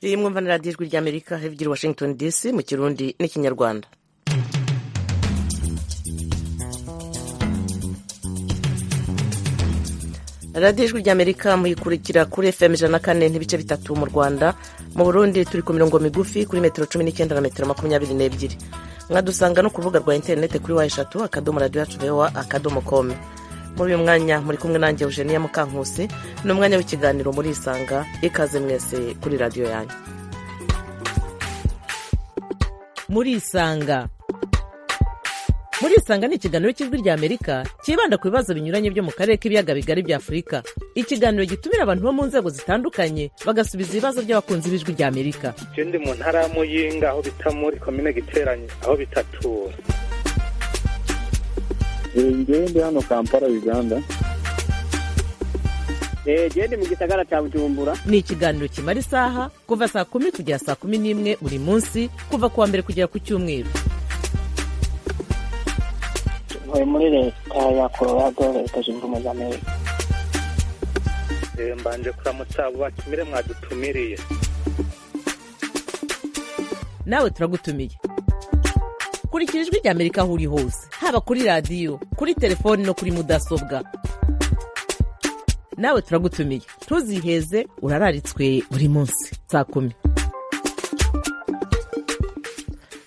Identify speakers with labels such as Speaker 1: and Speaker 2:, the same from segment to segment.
Speaker 1: riri mwumva na radiyo ijwi ry'amerika higira washington dc mu kirundi n'ikinyarwanda radiyo ijwi ry'amerika muyikurikira kuri fm ijana na kane n'ibice bitatu mu rwanda mu burundi turi ku mirongo migufi kuri metero cumi n'icyenda na metero makumyabiri n'ebyiri mwadusanga no ku rubuga rwa interinete kuri wa eshatu akadomo radiyo yacu vewa akadomo komu muri uyu mwanya muri kumwe nanjye eugenia mukankusi ni umwanya w'ikiganiro muri isanga ikaze mwese kuri radiyo yanyu
Speaker 2: muri isanga muri isanga ni ikiganiro cy'ijwi ry'amerika cyibanda ku bibazo binyuranye byo mu karere k'ibiyaga bigari bya afurika ikiganiro gitumira abantu bo mu nzego zitandukanye bagasubiza ibibazo by'abakunzi b'ijwi ry'amerika
Speaker 3: icyo ndi mu ntara ya muyinga aho bita muri komine giteranye aho bita tura
Speaker 4: ngende hano kampala uganda
Speaker 5: gende mu gisagara cya bujumbura
Speaker 2: ni ikiganiro kimara isaha kuva saa kumi kugera saa kumi n'imwe buri munsi kuva ku wa mbere kugera ku cyumweru
Speaker 6: ntuye muri leta ya colorado leta zunze ubumwe za amerika
Speaker 3: mbanje kuramutsa abo batumire mwadutumiriye
Speaker 2: nawe turagutumiye kurikira ijwi ry'amerika aho uri hose haba kuri radiyo kuri telefoni no kuri mudasobwa nawe turagutumiye ntuziheze urararitswe buri munsi saa kumi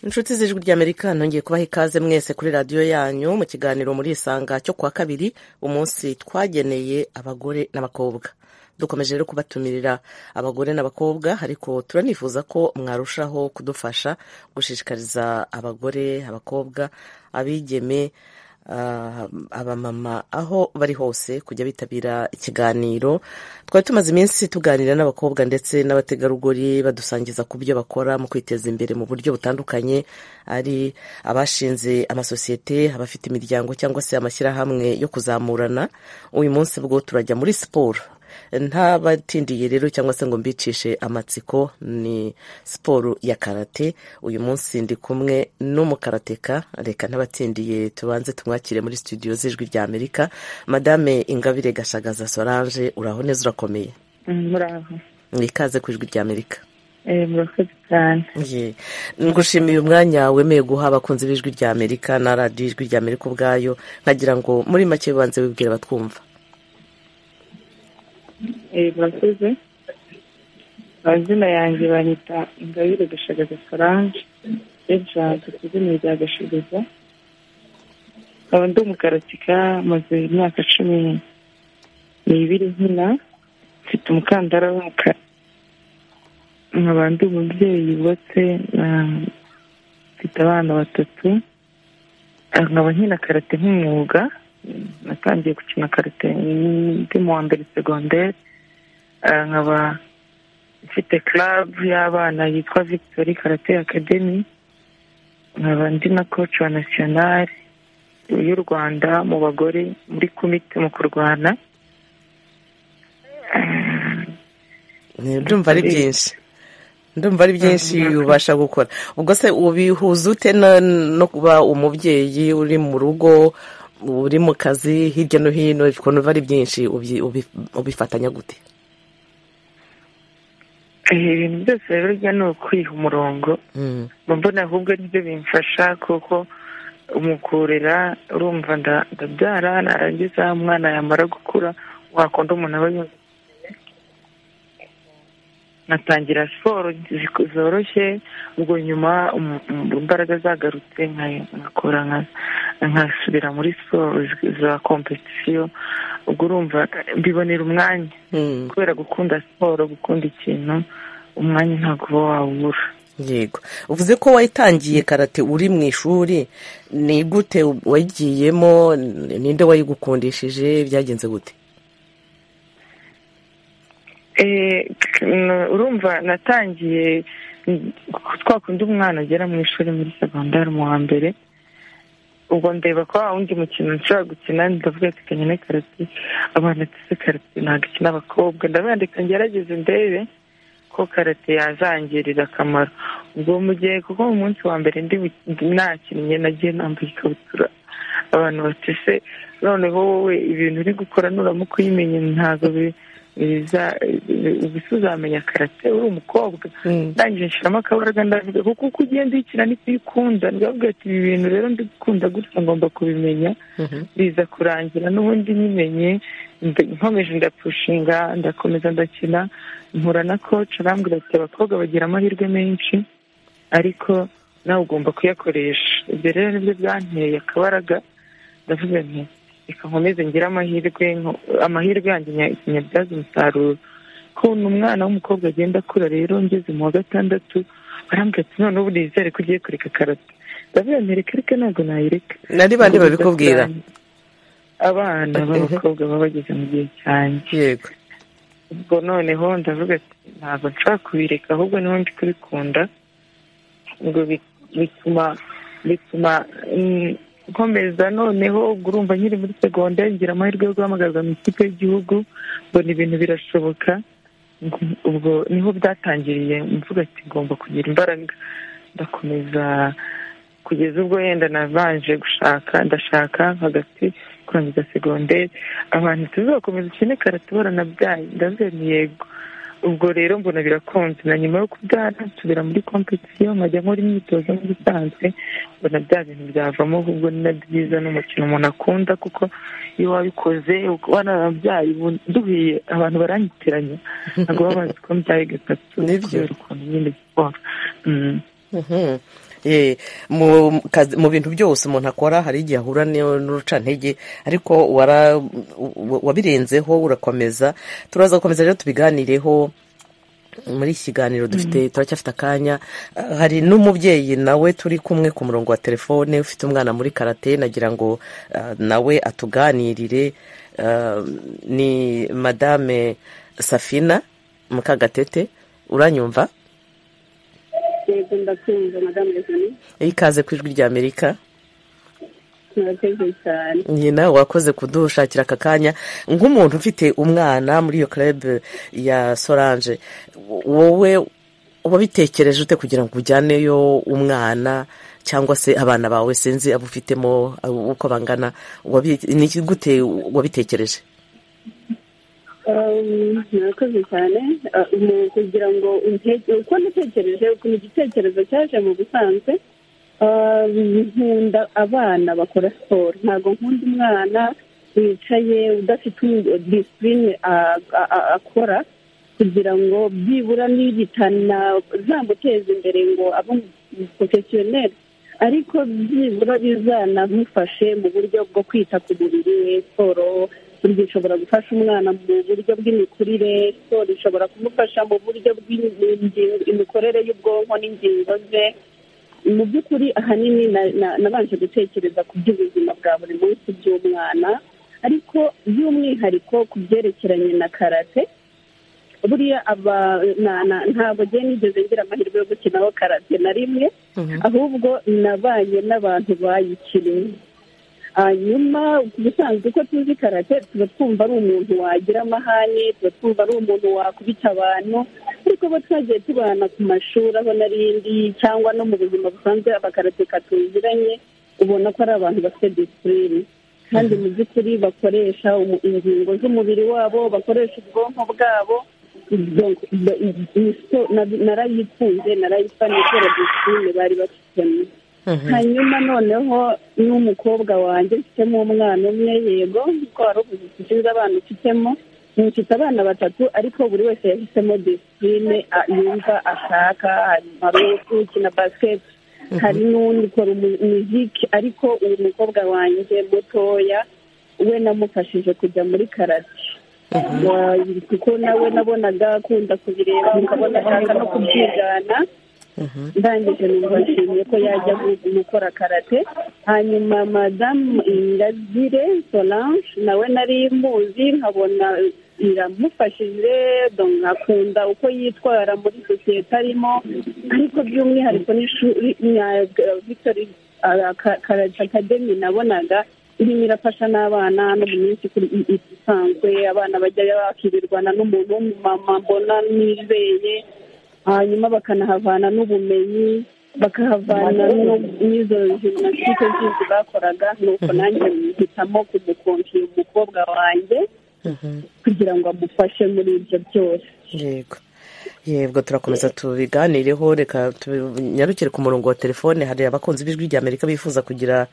Speaker 1: inshuti z'ijwi ry'amerika nongeye kubaha ikaze mwese kuri radiyo yanyu mu kiganiro muri isanga cyo kuwa kabiri umunsi twageneye abagore n'abakobwa dukomeje rero kubatumirira abagore n'abakobwa ariko turanifuza ko mwarushaho kudufasha gushishikariza abagore abakobwa abigeme abamama aho bari hose kujya bitabira ikiganiro twari tumaze iminsi tuganira n'abakobwa ndetse n'abategarugori badusangiza ku byo bakora mu kwiteza imbere mu buryo butandukanye ari abashinze amasosiyete abafite imiryango cyangwa se amashyirahamwe yo kuzamurana uyu munsi bwo turajya muri siporo ntabatindiye rero cyangwa se ngo mbicishe amatsiko ni siporo ya karate uyu munsi ndi kumwe n'umukarateka reka ntabatindiye tubanze tumwakire muri studio z'ijwi rya amerika madame ingabire gashagaza solange uraho neza urakomeye
Speaker 7: muraho
Speaker 1: mwikaze ku ijwi rya amerika
Speaker 7: murakoze cyane
Speaker 1: ngushimiye umwanya wemeye guha abakunzi b'ijwi rya amerika na radiyo ijwi rya amerika ubwayo nkagira ngo muri make bibanze wibwira batwumva
Speaker 7: murakoze amazina yanjye banyita ingabire gashagaza solange ejanse ku izina rya gashagaza nkaba ndi umukaratika maze imyaka cumi n'ibiri nkina mfite umukandara w'umukara nkaba ndi umubyeyi yubatse mfite abana batatu nkaba nkina karate nk'umwuga natangiye gukina karate ndi mu wa mbere segonderi nkaba mfite club y'abana yitwa victory karate academy nkaba ndi na coach wa national y'u rwanda mu bagore muri komite mu kurwana
Speaker 1: ndumva ari byinshi ndumva ari byinshi ubasha gukora ubwo se ubihuza ute no kuba umubyeyi uri mu rugo uri mu kazi hirya no hino ukuntu biba ari byinshi ubifatanya gute
Speaker 7: ibintu byose burya ni ukwiha umurongo mbona ahubwo nibyo bimfasha kuko umukurera urumva ndabyara narangiza umwana yamara gukura wakunda umuntu aba yumva nkatangira siporo zoroshye ubwo nyuma imbaraga zagarutse nkakora nkasubira muri siporo za kompetisiyo ubwo urumva mbibonera umwanya kubera gukunda siporo gukunda ikintu umwanya ntabwo uba wawubura
Speaker 1: yego uvuze ko wayitangiye karate uri mu ishuri ni gute wagiyemo ninde wayigukundishije byagenze gute
Speaker 7: urumva natangiye twakundi umwana agera mu ishuri muri segondari mu wa mbere ubwo ndeba ko wa wundi mukino nshobora gukina ndavuga tekanye na karate abana tuzi karate ntabwo ikina abakobwa ndabandika ngerageze ndebe ko karate yazangirira akamaro ubwo mu gihe kuko mu munsi wa mbere nakinnye nagiye nambaye ikabutura abantu batese noneho wowe ibintu uri gukora nuramuka uyimenye ntabwo ubuse uzamenya karate uri umukobwa
Speaker 1: Mm.
Speaker 7: ndangije nshiramo akabaraga ndavuga kuko uko ugenda uyikina niko uyikunda ndavuga ati ibi bintu rero ndikunda gutya ngomba kubimenya
Speaker 1: Mhm.
Speaker 7: biza kurangira n'ubundi nyimenye nda- nkomeje ndapushinga ndakomeza ndakina mpura na koci arambwira ati abakobwa bagira amahirwe menshi ariko nawe ugomba kuyakoresha ibyo rero nibyo byanteye akabaraga ndavuga nti reka nkomeze ngire amahirwe nko- amahirwe yanjye nya- nyabyaza umusaruro kuntu umwana w'umukobwa agenda akura rero ngeze mu wa gatandatu barambwira ati noneho ubu nizere ko ugiye kureka karate ndavuga nti reka reka ntabwo nayireka
Speaker 1: nari bande babikubwira
Speaker 7: abana b'abakobwa baba bageze mu gihe cyanjye
Speaker 1: yego
Speaker 7: ubwo noneho ndavuga ati ntabwo nshobora kubireka ahubwo niho ndi kubikunda ngo bi- bituma bituma mm, nkomeza noneho ubwo urumva nkiri muri segonderi ngira amahirwe yo guhamagarwa mu ikipe y'igihugu mbona ibintu birashoboka ngo- ubwo niho byatangiriye mvuga ati ngomba kugira imbaraga ndakomeza kugeza ubwo yenda nabanje gushaka ndashaka hagati kurangiza segonderi abantu tuzakomeza ukine karate baranabyaye ndavuga ni yego ubwo rero mbona birakunze na nyuma yo kubyara nsubira muri kompetisiyo nkajya nkora imyitozo nk'ibisanzwe mbona bya bintu byavamo ahubwo ni na byiza n'umukino umuntu akunda kuko iyo wabikoze wanarabyaye ubu duhuye abantu baranyitiranya ntabwo baba bazi ko mbyaye gatatu
Speaker 1: Nibyo.
Speaker 7: kubera ukuntu nyine siporo Mm.
Speaker 1: Mhm. Eh, mu kazi- mu bintu byose umuntu akora hari igihe ahura n'iyo- n'urucantege ariko wara- wa- wabirenzeho urakomeza turaza gukomeza rero tubiganireho muri iki kiganiro dufite turacyafite akanya Ah, hari n'umubyeyi nawe turi kumwe ku murongo wa telefone ufite umwana muri karate nagira ngo ah, nawe atuganirire Ah, ni madame safina mukagatete uranyumva
Speaker 8: yego ndakumva madamu rezoni
Speaker 1: ikaze ku ijwi ry'amerika
Speaker 8: murakoze cyane
Speaker 1: nyina wakoze kudushakira aka kanya nk'umuntu ufite umwana muri iyo kerebe ya sorange wowe wabitekereje ute kugira ngo ujyaneyo umwana cyangwa se abana bawe sinzi abo ufitemo abo uko bangana wabi- ni iki- gute wabitekereje
Speaker 8: Um, murakoze cyane Uh, mu kugira ngo intege uko natekereje ukuntu igitekerezo cyaje mu busanzwe um, nkunda abana bakora siporo ntabwo nkunda umwana wicaye udafite disipurine akora kugira ngo byibura nigitana zamuteza imbere ngo abe umuporofesiyoneri ariko byibura bizanamufashe mu buryo bwo kwita ku mubiri we siporo burya ishobora gufasha umwana mu buryo bw'imikurire siporo ishobora kumufasha mu buryo bw'imikorere y'ubwonko n'ingingo ze mu by'ukuri ahanini na- na- nabanje gutekereza ku by'ubuzima bwa buri munsi by'umwana ariko by'umwihariko ku byerekeranye na karate buriya aba na- na- ntabwo ngiye nigeze ngira amahirwe yo gukinaho karate na rimwe ahubwo nabanye n'abantu bayikinnye hanyuma ubusanzwe uko tuzi karate tuba twumva ari umuntu wagira amahane tuba twumva ari umuntu wakubita abantu ariko bo twagiye tubana ku mashuri aho n'arindi cyangwa no mu buzima busanzwe abakarateka tuziranye ubona ko ari abantu bafite disipurine kandi mu by'ukuri bakoresha umu- ingingo z'umubiri wabo bakoresha ubwonko bwabo Donc, ba- iyi spo- na- narayikunze narayifaniye kubera disipurine bari bafitemo hanyuma noneho n'umukobwa wanjye mfitemo umwana umwe yego kuko wari uvuze ati sinzi abana ufitemo mfite abana batatu ariko buri wese yahisemo disipurine a- yumva ashaka hari hari ukina basiketi hari n'undi ukora umu- muziki ariko uyu mukobwa wanjye mutoya we namufashije kujya muri karate Wa- kuko nawe nabonaga akunda kubireba ukabona ashaka no kubyigana ndangije numva nshimiye ko yajya gu- gukora karate hanyuma madamu ingazire solange nawe nari muzi nkabona iramufashije donc nkakunda uko yitwara muri sosiyete arimo ariko by'umwihariko n'ishuri na victory ah, Ka- karate academy nabonaga irimo irafasha n'abana no mu minsi ikuri- i- i- isanzwe abana bajya bakirirwana n'umuntu w'umumama mbona nibeye hanyuma bakanahavana n'ubumenyi bakahavana no- n'izo jiminasitike zindi bakoraga nuko nanjye mpitamo kumukonfira umukobwa wanjye kugira ngo amufashe muri ibyo byose
Speaker 1: yego yego turakomeza tubiganireho reka tunyarukire ku murongo wa telefone hari abakunzi b'ijwi rya amerika bifuza kugira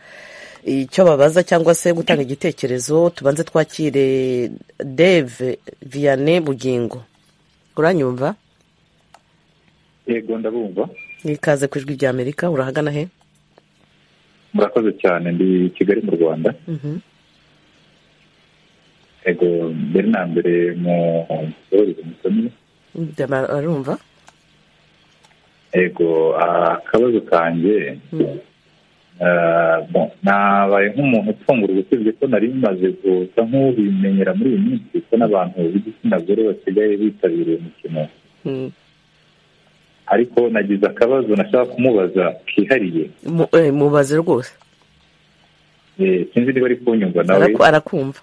Speaker 1: icyo babaza cyangwa se gutanga igitekerezo tubanze twakire deve viyane bugingo uranyumva
Speaker 9: yego ndabumva
Speaker 1: ikaze ku ijwi rya amerika urahagana he
Speaker 9: murakoze cyane ndi kigali mu rwanda yego mbere na mbere mu muborozi musomye
Speaker 1: arumva
Speaker 9: yego akabazo kanjye nabaye nk'umuntu utungura ubutunzi ko nari bimaze gusa nk'ubimenyera muri iyi minsi ko n'abantu b'igitsina gore basigaye bitabira uyu mukino ariko nagize akabazo nashaka kumubaza kihariye
Speaker 1: mubaze rwose
Speaker 9: sinzi niba ari kunyumva nawe
Speaker 1: arakumva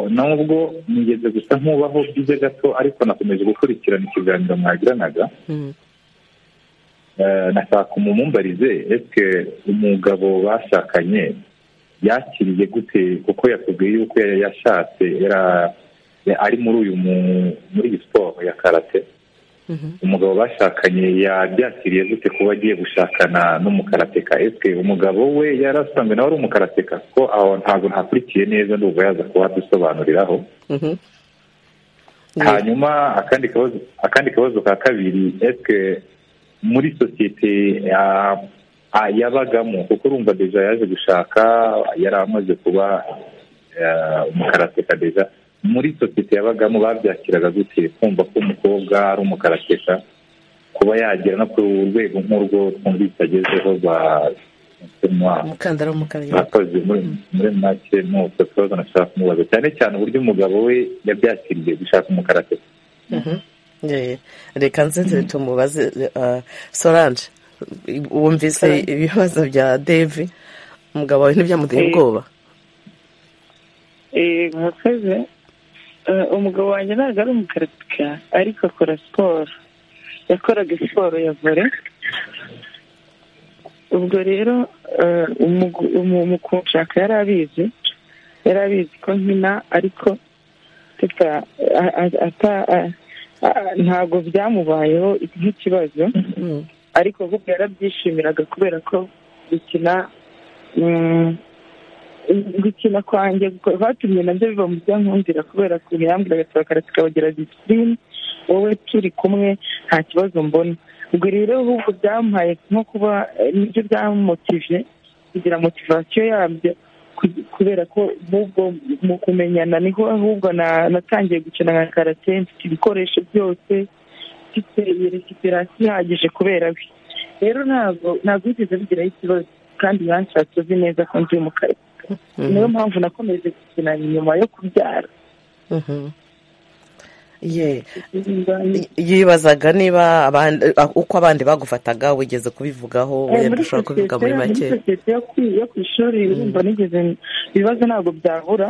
Speaker 9: nubwo nigeze gusa nk'ubaho byiza gato ariko nakomeje gukurikirana ikiganiro mwagiranaga nashaka umumumbarize ese umugabo bashakanye yakiriye gute kuko yatubwiye yuko yashatse ari muri uyu muri iyi siporo ya karate umugabo bashakanye yabyakiriye gute kuba agiye gushakana n'umukarateka ese umugabo we yari asanzwe nawe ari umukarateka ko aho ntabwo ntakurikiye neza ndumva yaza kuba adusobanuriraho hanyuma akandi kabazo ka kabiri ese muri sosiyete yabagamo kuko urumva deja yaje gushaka yari amaze kuba umukarateka deja muri sosiyete yabagamo babyakiraga gute kumva ko umukobwa ari umukarateka kuba yagera no ku rwego nk'urwo twumvise agezeho
Speaker 1: umukandara w'umukara
Speaker 9: bakoze muri make ni utwo tubazo nashaka kumubaza cyane cyane uburyo umugabo we yabyakiriye gushaka umukarateka
Speaker 1: reka nzitire tumubaze solange wumvise ibibazo bya devi umugabo wawe ntibyamuteye ubwoba
Speaker 7: murakoze umugabo wanjye ntabwo ari umukarateka ariko akora siporo yakoraga siporo ya vore ubwo rero umukunshaka yari abizi yari abizi ko nkina ariko ntabwo byamubayeho nk'ikibazo ariko ahubwo yarabyishimiraga kubera ko gukina gukina kwanjye batumye nabyo biba mu byankundira kubera ukuntu yambwiraga turakara tukabagira disipurine wowe turi kumwe nta kibazo mbona ubwo rero ahubwo byamuhaye nko kuba nibyo byamumotive kugira motivasiyo yabyo kubera ko ahubwo mu kumenyana niho ahubwo natangiye gukina nka karate mfite ibikoresho byose mfite resiperasi ihagije kubera we rero ntabwo ntabwo bigeze bigiraho ikibazo kandi yanshatse uzi neza ko ndi umukarate niyo mpamvu nakomeje gukina nyuma yo kubyara
Speaker 1: yibazaga niba uko abandi bagufataga wigeze kubivugaho wenda ushobora kubivuga muri make
Speaker 7: yo ku ishuri urumva nigeze ibibazo ntabwo byabura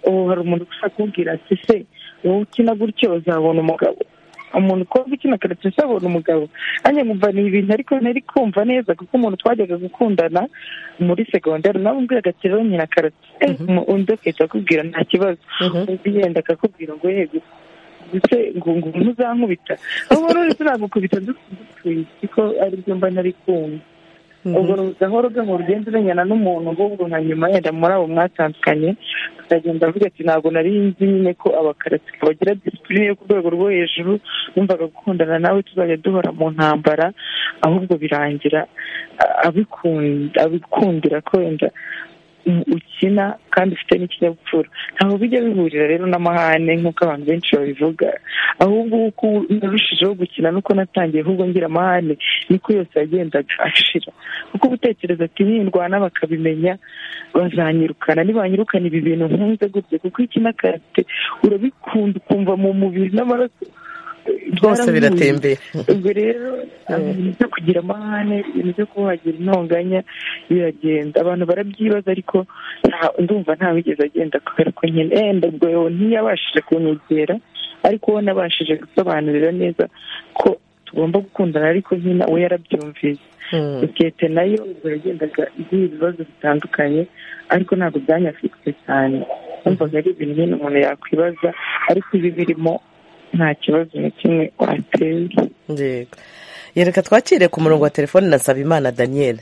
Speaker 7: ubu hari umuntu ushaka kubwira ati se wowe ukina gutyo uzabona umugabo umuntu ukobwa ukina karate usabona umugabo nanjye nkumva ni ibintu ariko ntari kumva neza kuko umuntu twajyaga gukundana muri segonderi nawe umbwiraga ati rero nyina karate undi akahita akubwira nta kibazo undi yenda akakubwira ngo yego ndetse ngo ngo ntuzankubita aho rero turagukubita dupfuye kuko ari byo mba ntari kumva ubwo gahoro gahoro ugenda umenyana n'umuntu ahubwo nka nyuma yenda muri abo mwatandukanye akagenda avuga ati ntabwo nari nzi nyine ko abakaratika bagira disipurine yo ku rwego rwo hejuru numvaga gukundana nawe tuzajya duhora mu ntambara ahubwo birangira abikundira ko wenda ukina kandi ufite n'ikinyabupfura ntabwo bijya bihurira rero n'amahane nk'uko abantu benshi babivuga ahubwo uko narushijeho gukina nuko natangiye ahubwo ngira amahane niko yose yagendaga ashira kuko utekereza ati nindwana bakabimenya bazanyirukana nibanyirukana ibi bintu nkunze gutya kuko ikina karate urabikunda ukumva mu mubiri n'amaraso
Speaker 1: rwose biratembera
Speaker 7: ubwo rero ibintu byo kugira amahane ibintu byo kuhagira intonganya biragenda abantu barabyibaza ariko ndumva ntawigeze agenda kubera ko nyine yenda ubwo ntiyabashije kunyegera ariko we nabashije gusobanurira neza ko tugomba gukundana ariko nyine we yarabyumvise sosiyete nayo ubwo yagendaga igira ibibazo bitandukanye ariko ntabwo byanyafite cyane wumvaga ari ibintu nyine umuntu yakwibaza ariko ibi birimo nta kibazo na kimwe watera
Speaker 1: yego yereka twakire ku murongo wa telefone na Sabimana Daniel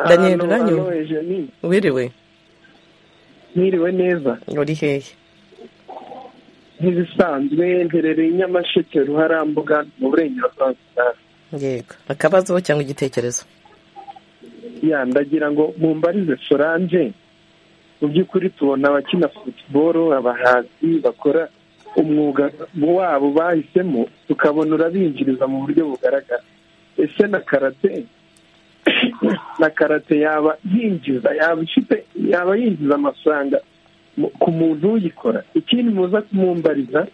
Speaker 1: Daniel uranyumva wiriwe
Speaker 10: mwiriwe neza
Speaker 1: uri hehe
Speaker 10: nk'ibisanzwe mperereye nyamasheke ruharambuga mu burengerazuba
Speaker 1: yego akabazo cyangwa igitekerezo
Speaker 10: ya ndagira ngo mumbarize solange mu by'ukuri tubona abakina futuboro abahanzi bakora umwuga wabo bahisemo tukabona urabinjiriza mu buryo bugaragara ese na karate na karate yaba yinjiza yaba ifite yaba yinjiza amafaranga ku muntu uyikora ikindi muza kumumbariza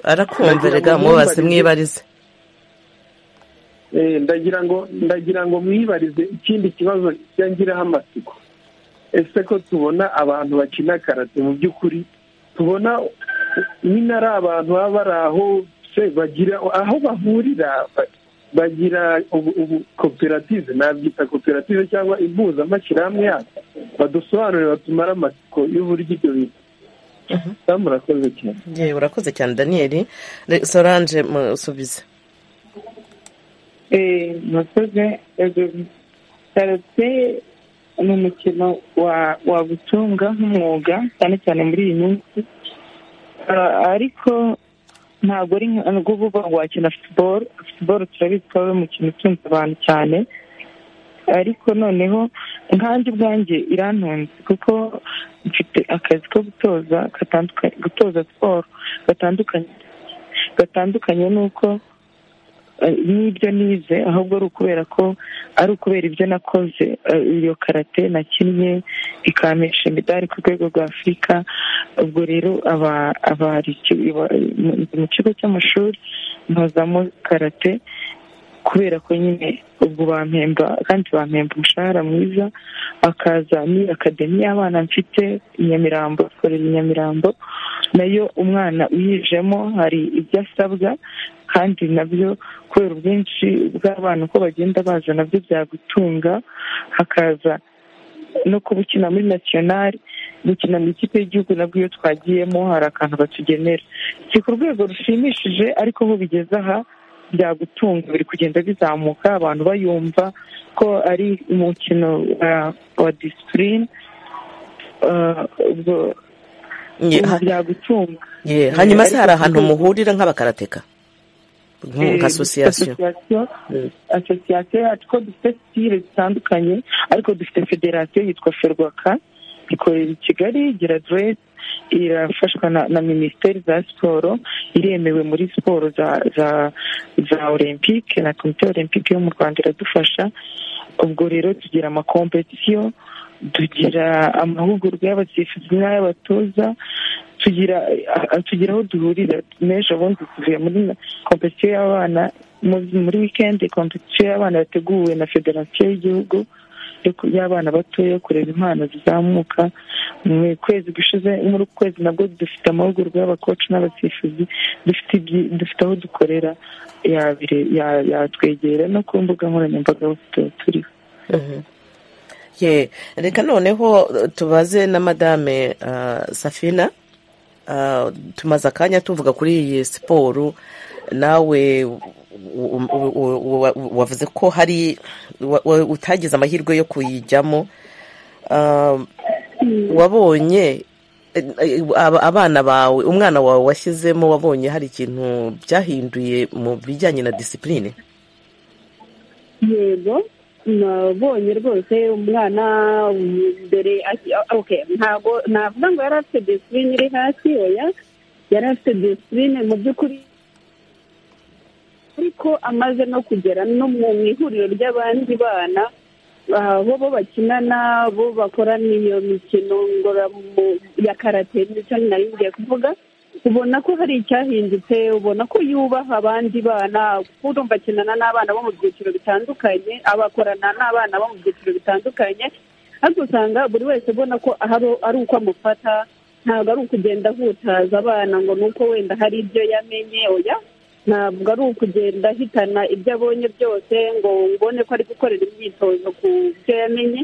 Speaker 1: arakumva rega mubaze mwibarize
Speaker 10: Eh, ndagira ngo ndagira ngo mwibarize ikindi kibazo kijya ngiraho amatsiko ese ko tubona abantu bakina karate mu by'ukuri tubona nyine ari abantu baba bari aho se bagira aho bahurira ba- bagira ubu ubu koperative nabyita koperative cyangwa impuzamashyirahamwe yabo badusobanurire batumare amatsiko y'uburyo ibyo bintu Damu, urakoze cyane
Speaker 1: yewe urakoze cyane Daniel Re- Solange musubize
Speaker 7: murakoze karate ni umukino wa- wagutunga nk'umwuga cyane cyane muri iyi minsi Ah, ariko ntabwo ari nka nubwo uba uvuga ngo wakina futuboro futuboro turabizi ko ari umukino utunze abantu cyane ariko noneho nkanjye ubwanjye irantunze kuko mfite akazi ko gutoza gatanduka- gutoza siporo gatandukanye gatandukanye n'uko eh, n'ibyo nize ahubwo ari ukubera ko ari ukubera ibyo nakoze eh, iyo karate nakinnye ikampesha imidari ku rwego rwa afurika ubwo rero aba- abari iki- iba- mu- mu kigo cy'amashuri mpozamo karate kubera ko nyine ubwo bampemba kandi bampemba umushahara mwiza akaza ni akademi y'abana mfite i nyamirambo akorera i nyamirambo nayo umwana uyijemo hari ibyo asabwa kandi nabyo kubera ubwinshi bw'abana uko bagenda baza nabyo byagutunga hakaza no kuba ukina muri nasiyonari gukina mu ikipe y'igihugu nabwo iyo twagiyemo hari akantu batugenera si ku rwego rushimishije ariko aho bigeze aha byagutunga biri kugenda bizamuka abantu bayumva ko ari umukino wa- wa disipurine Ah, ubwo
Speaker 1: Ye- ha-
Speaker 7: byagutunga
Speaker 1: ye, hanyuma se
Speaker 7: Ariko
Speaker 1: hari ahantu
Speaker 7: kubwo-
Speaker 1: muhurira nk'abakarateka nka asosiyasiyo
Speaker 7: asosiyasiyo asosiyasiyo yacu ko dufite sitire zitandukanye ariko dufite federasiyo yitwa ferwaka ikorera i kigali igira deresi irafashwa na, na minisiteri za siporo iremewe muri siporo za za za olympique na komite olympique yo mu rwanda iradufasha ubwo rero tugira amakompetisiyo tugira amahugurwa y'abasifuzi n'ay'abatoza tugira a- a- tugira aho duhurira n'ejo bundi tuvuye muri kompetisiyo y'abana mu- muri wikendi kompetisiyo y'abana yateguwe na federasiyo y'igihugu yo ku- y'abana batoya yo kureba impano zizamuka mu kwezi gushize muri uku kwezi nabwo dufite amahugurwa y'abakoci n'abasifuzi dufite ibyi- dufite aho dukorera yabire- ya- yatwegera no ku mbuga nkoranyambaga aho tu- turiho
Speaker 1: Mhm. Ye, reka noneho eh, tubaze na madame ah, safina Ah, tumaze akanya tuvuga kuri iyi siporo nawe u- u- u- u- wa- wavuze ko hari wa- wa- utagize amahirwe yo kuyijyamo Ah, wabonye eh, eh, aba- abana bawe umwana wawe washyizemo wabonye hari ikintu byahinduye mu bijyanye na disipurine
Speaker 8: yego nabonye rwose umwana mm, mbere aki- ah, okay, ntabwo navuga ngo yari afite disipurine iri hasi oya yari afite disipurine mu by'ukuri ariko amaze no kugera no mu mu ihuriro ry'abandi bana ah, bo bo bakinana bo bakorana iyo mikino ngororamu- ya karate nicyo nari ngiye kuvuga ubona ko hari icyahindutse ubona ko yubaha abandi bana kuko urumva akinana n'abana bo mu byiciro bitandukanye abakorana n'abana bo mu byiciro bitandukanye ariko usanga buri wese ubona ko ahari- ari uko amufata ntabwo ari ukugenda ahutaza abana ngo ni uko wenda hari ibyo yamenye oya ntabwo ari ukugenda ahitana ibyo abonye byose ngo ubone ko ari gukorera imyitozo ku byo yamenye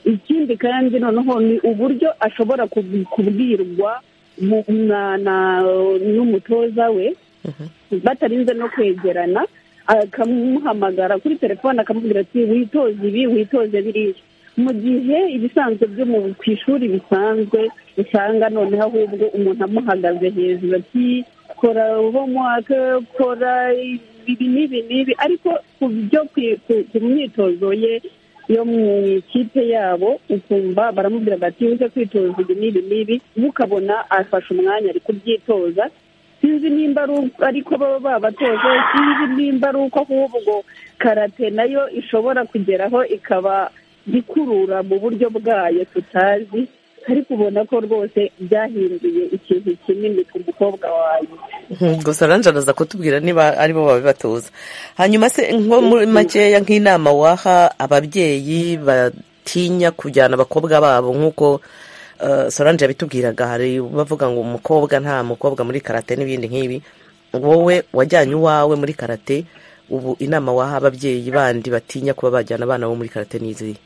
Speaker 8: ikindi kandi noneho ni uburyo ashobora kubwirwa mu- na- na- n'umutoza we batarinze no kwegerana akamuhamagara kuri telefone akamubwira ati witoze ibi witoze biriya mu gihe ibisanzwe byo mu ku ishuri bisanzwe usanga noneho ahubwo umuntu amuhagaze hejuru ati kora homewake kora ibi n'ibi n'ibi ariko ku byo ku- ku- ku myitozo ye yo mu ikipe yabo ukumva baramubwira bati uze kwitoza ibi n'ibi n'ibi we ukabona afashe umwanya ari kubyitoza sinzi nimba ari uko ariko baba babatoje sinzi nimba ari uko ahubwo karate nayo ishobora kugeraho ikaba ikurura mu buryo bwayo tutazi ariko ubona ko rwose byahinduye ikintu kinini ku mukobwa wawe
Speaker 1: gusa nanjye araza kutubwira niba aribo babibatoza hanyuma se nko muri makeya nk'inama waha ababyeyi batinya kujyana abakobwa babo nk'uko eh, solange yabitubwiraga hari bavuga ngo umukobwa nta mukobwa muri karate n'ibindi nk'ibi wowe wajyanye uwawe muri karate ubu inama waha ababyeyi bandi batinya kuba bajyana abana bo muri karate n'izihe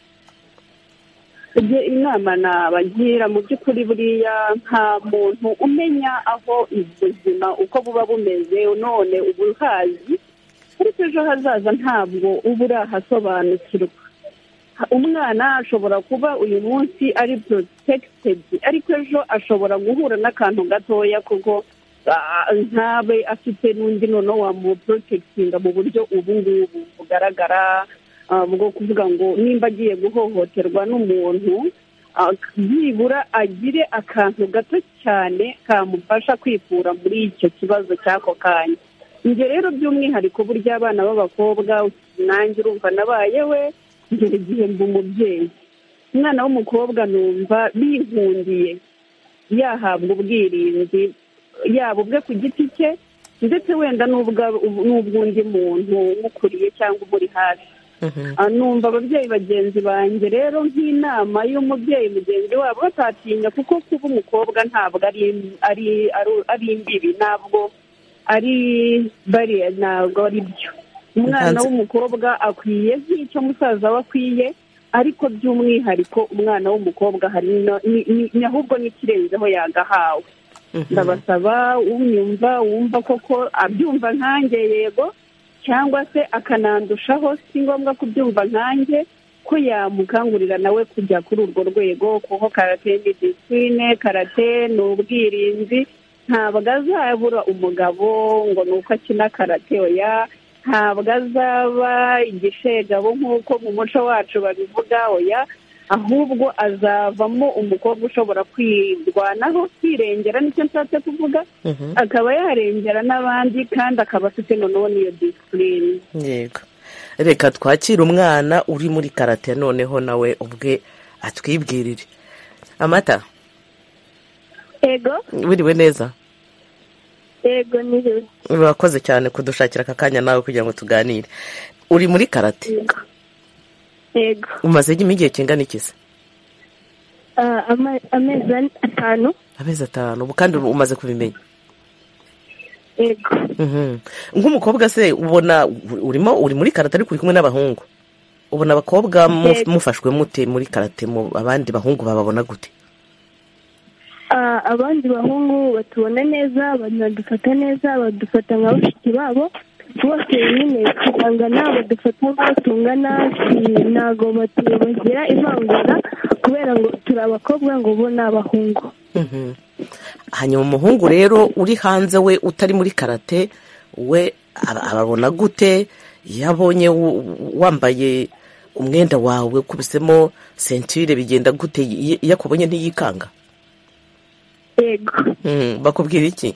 Speaker 8: ibyo inama nabagira mu by'ukuri buriya nta muntu umenya aho ubuzima uko buba bumeze none uba uhazi ariko ejo hazaza ntabwo uba urahasobanukirwa umwana ashobora kuba uyu munsi ari porotekitedi ariko ejo ashobora guhura n'akantu gatoya kuko ah, ntabe afite n'undi noneho wamuporotekitinga mu buryo ubu ngubu bugaragara ah, bwo kuvuga ngo nimba agiye guhohoterwa n'umuntu ah, byibura agire akantu gato cyane kamufasha kwikura muri icyo kibazo cy'ako kanya njye rero by'umwihariko burya abana b'abakobwa nanjye urumva nabayewe ngera igihe mba umubyeyi umwana w'umukobwa numva bihungiye yahabwa ubwirinzi yaba ubwe ku giti cye ndetse wenda n'ubwa- n'ubw'undi muntu umukuriye cyangwa umuri hafi Ah, numva ababyeyi bagenzi banjye rero nk'inama y'umubyeyi mugenzi wabo batatinya kuko kuba umukobwa ntabwo ari ari ari- ari imbibi ntabwo ari bariya ntabwo ari byo umwana
Speaker 1: Ntanze-
Speaker 8: w'umukobwa akwiye nk'icyo musaza we akwiye ariko by'umwihariko umwana w'umukobwa hari no- ni- ni- ni- ahubwo n'ikirenzeho yagahawe ndabasaba unyumva wumva koko abyumva nkanjye yego cyangwa se akanandushaho si ngombwa kubyumva nkanjye ko yamukangurira nawe kujya kuri urwo rwego kuko karate ni disipurine karate ni ubwirinzi ntabwo azabura umugabo ngo ni uko akina karate oya ntabwo azaba igishegabo nk'uko mu muco wacu babivuga oya ahubwo azavamo umukobwa ushobora kwirwanaho kwirengera nicyo nshatse kuvuga akaba yarengera n'abandi kandi akaba afite noneho n'iyo disipurine
Speaker 1: yego reka twakire umwana uri muri karate noneho nawe ubwe atwibwirire amata
Speaker 11: yego
Speaker 1: wiriwe neza
Speaker 11: yego nijoro
Speaker 1: urakoze cyane kudushakira aka kanya nawe kugira ngo tuganire uri muri karate
Speaker 11: yego
Speaker 1: umaze igihe kingana iki se
Speaker 11: Ah, ama- amezi ane- atanu
Speaker 1: amezi atanu ubu kandi umaze kubimenya
Speaker 11: yego
Speaker 1: Mhm. nk'umukobwa se ubona urimo uri muri karate ariko uri kumwe n'abahungu ubona abakobwa mu-
Speaker 11: Yego.
Speaker 1: mufashwe mute muri karate mu abandi bahungu bababona gute
Speaker 11: Ah, abandi bahungu batubona neza banadufata neza badufata nka bashiki babo bose nyine tugangana badufata nk'abo tungana si- ntago batu- bagira ivangura kubera ngo turi abakobwa ngo bo ni abahungu
Speaker 1: Mhm. hanyuma umuhungu rero uri hanze we utari muri karate we aba- ababona gute iyo abonye w- wambaye umwenda wawe ukubisemo sentire bigenda gute Iyo- iyo akubonye ntiyikanga
Speaker 11: yego
Speaker 1: Mhm. bakubwira iki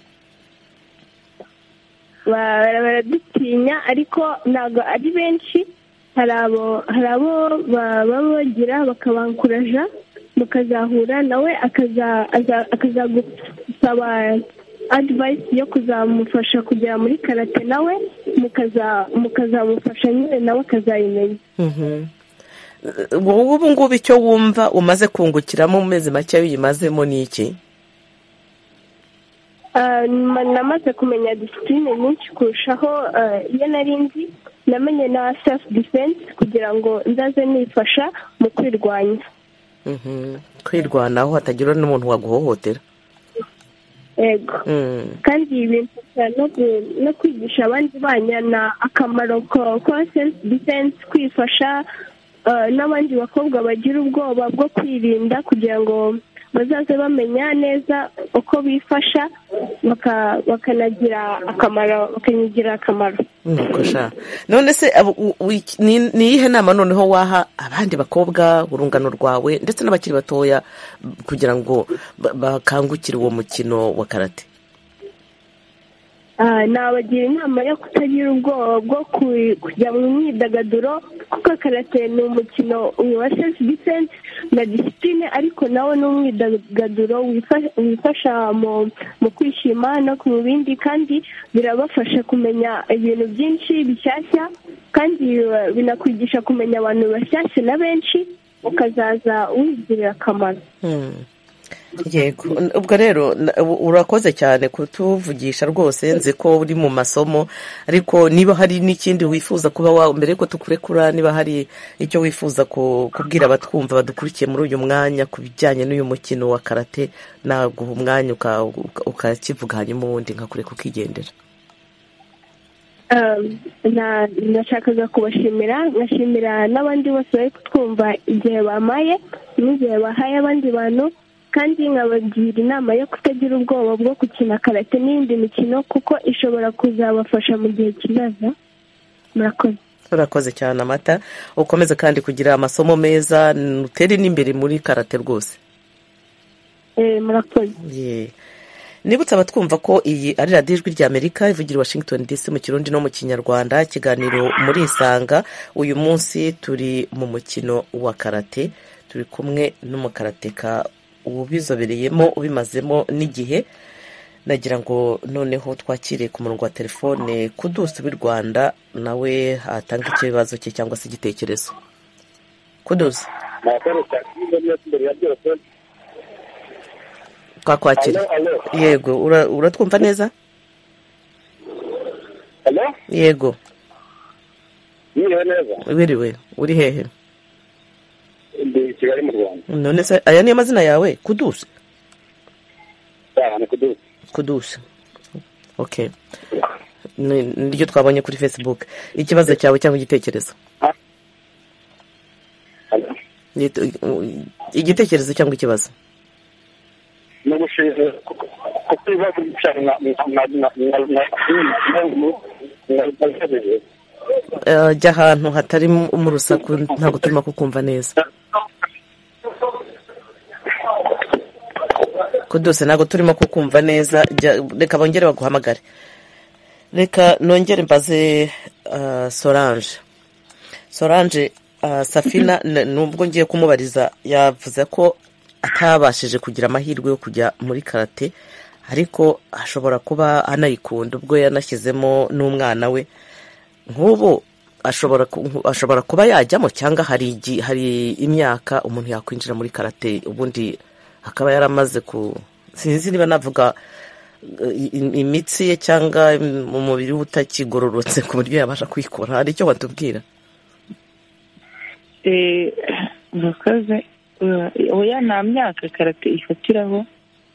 Speaker 11: Bara- baradutinya ariko ntabwo ari benshi hari abo hari abo ba- baba bagira bakabanguraja mukazahura nawe akaza- aza- akazagusaba adivayisi yo kuzamufasha kugera muri karate nawe mukaza- mukazamufasha nyine nawe akazayimenya
Speaker 1: Mhm. wowe ubu ngubu icyo wumva umaze kungukiramo mu mezi make uyimazemo ni iki
Speaker 11: Ah, ma- namaze kumenya disipurine nyinshi kurushaho ah, iyo nari nzi namenye na sefu defense kugira ngo nzaze nifasha mu kwirwanya
Speaker 1: kwirwanaho hatagira n'umuntu waguhohotera
Speaker 11: yego kandi ibintu no kwigisha abandi banyana akamaro ka self defense kwifasha n'abandi bakobwa bagira ubwoba bwo kwirinda kugira ngo bazaze bamenya neza uko bifasha bakanagira akamaro bakanagira akamaro
Speaker 1: none se ni iyihe nama noneho waha abandi bakobwa urungano rwawe ndetse n'abakiri batoya kugira ngo bakangukire uwo mukino wa karate
Speaker 11: nabagira inama yo kutagira ubwoba bwo kujya mu myidagaduro kuko karate ni umukino wa sefu disense na disipurine ariko nawo ni umwidagaduro wifasha mu kwishima no mu bindi kandi birabafasha kumenya ibintu byinshi bishyashya kandi binakwigisha kumenya abantu bashyashya na benshi ukazaza wigirira akamaro
Speaker 1: yego ubwo rero urakoze cyane kutuvugisha rwose nzi ko uri mu masomo ariko niba hari n'ikindi wifuza kuba wawe mbere yuko tukurekura niba hari icyo wifuza kubwira abatwumva badukurikiye muri uyu mwanya ku bijyanye n'uyu mukino wa karate naguha umwanya ukakivuga hanyuma ubundi nkakureka ukigendera
Speaker 11: nashakaga kubashimira nkashimira n'abandi bose bari kutwumva igihe bamaye n'igihe bahaye abandi bantu kandi nkabagira inama yo kutagira ubwoba bwo gukina karate n'iyindi mikino kuko ishobora kuzabafasha mu gihe kizaza murakoze
Speaker 1: urakoze cyane amata ukomeze kandi kugira amasomo meza utere n'imbere muri karate rwose
Speaker 11: murakoze
Speaker 1: nibutsa abatwumva ko iyi ari radiyo ijwi ry'amerika ivugira washington dc mu kirundi no mu kinyarwanda ikiganiro muri isanga uyu munsi turi mu mukino wa karate turi kumwe n'umukarateka ubizobereyemo ubimazemo n'igihe nagira ngo noneho twakire ku murongo wa telefone kudusi w'i rwanda nawe atanga ikibazo cye cyangwa se igitekerezo kudusi twakwakira yego uratwumva neza yego wiriwe uri hehe
Speaker 12: ndi kigali mu rwanda
Speaker 1: none se aya niyo mazina yawe kudusi
Speaker 12: ni kudusi
Speaker 1: kudusi oke niryo twabonye kuri fesibuke ikibazo cyawe cyangwa igitekerezo igitekerezo cyangwa ikibazo
Speaker 12: ni ubushize kuko ibibazo byari
Speaker 1: jya ahantu hatari mu rusaku ntabwo turimo kukumva neza kuduse ntabwo turimo kukumva neza reka bongere baguhamagare reka nongere mbaze soranje soranje safina nubwo ngiye kumubariza yavuze ko atabashije kugira amahirwe yo kujya muri karate ariko ashobora kuba anayikunda ubwo yanashyizemo n'umwana we nk'ubu ashobora kuba yajyamo cyangwa hari imyaka umuntu yakwinjira muri karate ubundi akaba yaramaze ku sinzi niba navuga imitsi ye cyangwa umubiri we utakigororotse ku buryo yabasha kwikora hari icyo watubwira
Speaker 7: murakoze oya nta myaka karate ifatiraho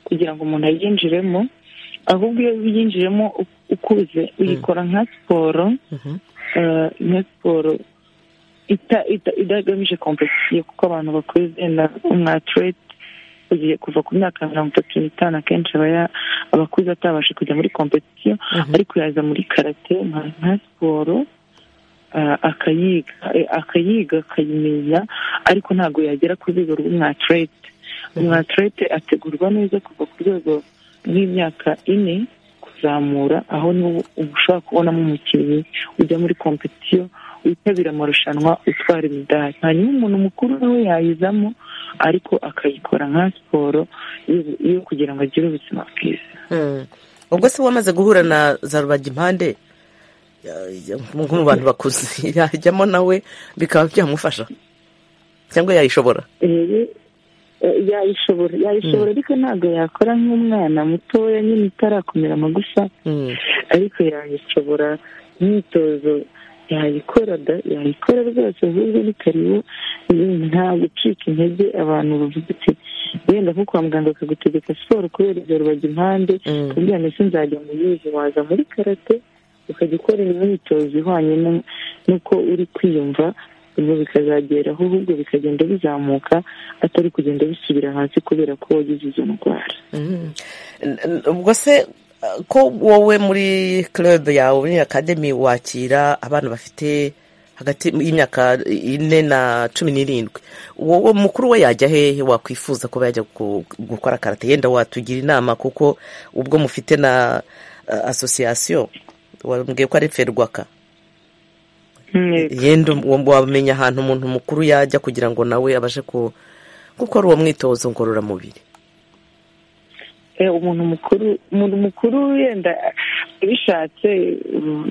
Speaker 7: kugira ngo umuntu ayinjiremo ahubwo iyo uyinjiremo ukuze uyikora nka siporo nka siporo idagamije kompetisiyo kuko abantu bakuze na umwatirete ugiye kuva ku myaka mirongo itatu n'itanu akenshi aba abakuze atabasha kujya muri kompetisiyo ariko yaza muri karate nka siporo akayiga akayiga akayimenya ariko ntabwo yagera ku rwego rw'umwatirete umwatirete ategurwa neza kuva ku rwego rw'imyaka ine kuzamura aho niwo ushobora kubonamo umukinnyi ujya muri kompetisiyo witabira amarushanwa utwara imidari hanyuma umuntu mukuru nawe yayizamo ariko akayikora nka siporo yo kugira ngo agire ubuzima bwiza
Speaker 1: ubwo se wamaze guhura na za rubagimpande mu bantu bakuze yajyamo nawe bikaba byamufasha cyangwa yayishobora
Speaker 7: yayishobora yayishobora ariko ntabwo yakora nk'umwana mutoya nyine itarakomera amagufa ariko yayishobora imyitozo yayikora da yayikora rwose ahubwo ni karibu nta gucika intege abantu bavuga ati wenda nko kwa muganga akagutegeka siporo kubera ibyo rubaga impande kugira ngo ese nzajya mu yizi waza muri karate ukajya ukora imyitozo ihwanye n'uko uri kwiyumva ibyo bikazageraho ahubwo bikagenda bizamuka atari kugenda bisubira hasi kubera ko wagize izo ndwara
Speaker 1: ubwo se ko wowe muri club yawe muri akademi wakira abana bafite hagati y'imyaka ine na cumi n'irindwi wowe mukuru we yajya hehe wakwifuza kuba yajya gukora karate yenda watugira inama kuko ubwo mufite na asosiyasiyo wambwiye ko ari ferwaka yenda wamenya ahantu umuntu mukuru yajya kugira ngo nawe abashe gukora uwo mwitozo ngororamubiri
Speaker 7: umuntu mukuru umuntu mukuru wenda abishatse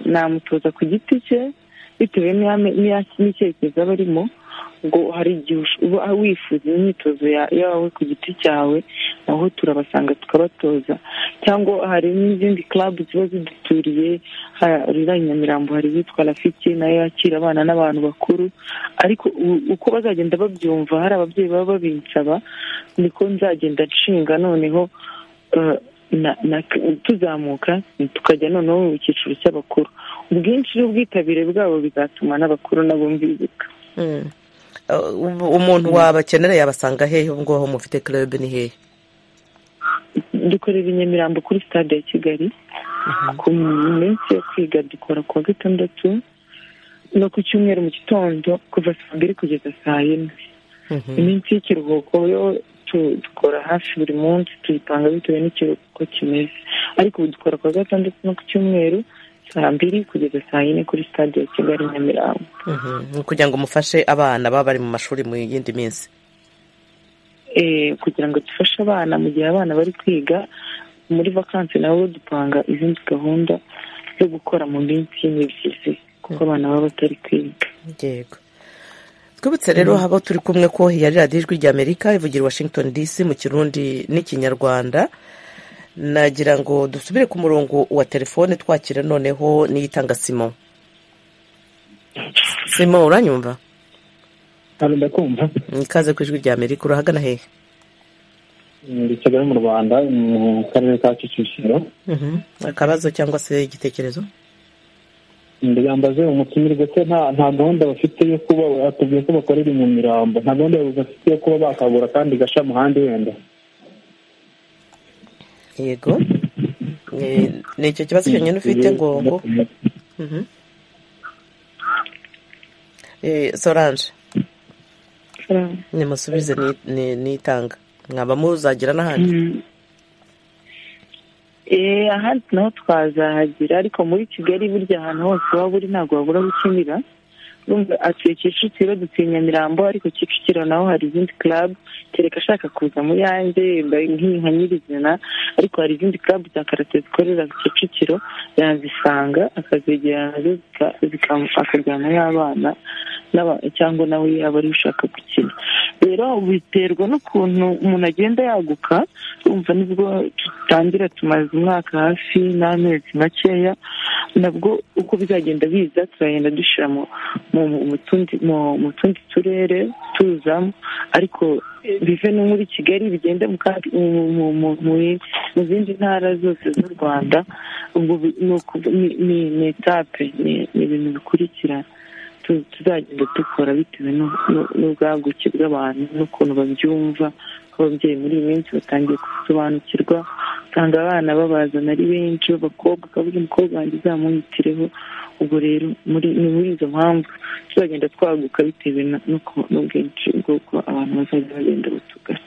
Speaker 7: namutoza ku giti cye bitewe n'icyerekezo aba arimo ngo hari igihe uba wifuza imyitozo yawe ku giti cyawe naho turabasanga tukabatoza cyangwa hari n'izindi club ziba ziduturiye rira nyamirambo hari iyitwa rafiki nayo yakira abana n'abantu bakuru ariko uko bazagenda babyumva hari ababyeyi baba babinsaba niko nzagenda nshinga noneho tuzamuka tukajya noneho mu cyiciro cy'abakuru ubwinshi n'ubwitabire bwabo bizatuma n'abakuru nabo mbibuka
Speaker 1: umuntu wabakenera yabasanga hehe ubu ngubu mufite club ni hehe
Speaker 7: dukorera i nyamirambo kuri stade ya kigali ku minsi yo kwiga dukora ku wa gatandatu no ku cyumweru mu gitondo kuva saa mbiri kugeza saa yine iminsi y'ikiruhuko yo dukora hafi buri munsi tuyipanga bitewe n'ikiruhuko kimeze ariko ubu dukora ku wa gatandatu no ku cyumweru saa mbiri kugeza saa yine kuri stade ya kigali nyamirambo
Speaker 1: kugira ngo mufashe abana baba bari mu mashuri mu yindi minsi
Speaker 7: kugira ngo dufashe abana mu gihe abana bari kwiga muri vakansi nabo dupanga izindi gahunda zo gukora mu minsi y'imibyizi kuko abana baba batari kwiga
Speaker 1: yego twibutse rero haba turi kumwe ko yari radiyo ijwi ry'amerika ivugira washington dc mu kirundi n'ikinyarwanda nagira ngo dusubire ku murongo wa telefone twakira noneho n'iyitanga simo simo uranyumva
Speaker 13: hano ndakumva
Speaker 1: ikaze ku ijwi rya amerika urahagana hehe
Speaker 13: muri kigali mu rwanda mu karere ka kicukiro
Speaker 1: akabazo cyangwa se igitekerezo
Speaker 13: ndiyambaze umutumire ndetse nta gahunda bafite yo kuba batubwiye ko bakorera mu mirambo nta gahunda bafite yo kuba bakagura kandi gasha ahandi wenda
Speaker 1: yego ni icyo kibazo cyonyine ufite ngo ngo soranje nimusubize nitanga mwaba muzagira n'ahandi
Speaker 7: ahandi naho twazahagira ariko muri kigali burya ahantu hose waba uri ntabwo wabura aho ukinira atuye kicukiro dutuye nyamirambo ariko kicukiro naho hari izindi club kereka ashaka kuza mu yanjye nk'inka nyirizina ariko hari izindi club za karate zikorera kicukiro yazisanga akazegera nazo akajyana y'abana cyangwa nawe yaba ari ushaka gukina rero biterwa n'ukuntu umuntu agenda yaguka urumva nibwo dutangira tumaze umwaka hafi n'amezi makeya nabwo uko bizagenda biza turagenda dushyira mu tundi turere tuzamo ariko bive no muri kigali bigenda mu zindi ntara zose z'u rwanda ni etape ni ibintu bikurikirana tuzagenda dukora bitewe n'ubwaguke bw'abantu n'ukuntu babyumva ko ababyeyi muri iyi minsi batangiye gusobanukirwa usanga abana babazana ari benshi b'abakobwa akavuga umukobwa wanjye uzamunyitireho ubwo rero ni muri izo mpamvu tuzagenda twaguka bitewe n'ubwinshi bw'uko abantu bazajya bagenda batugana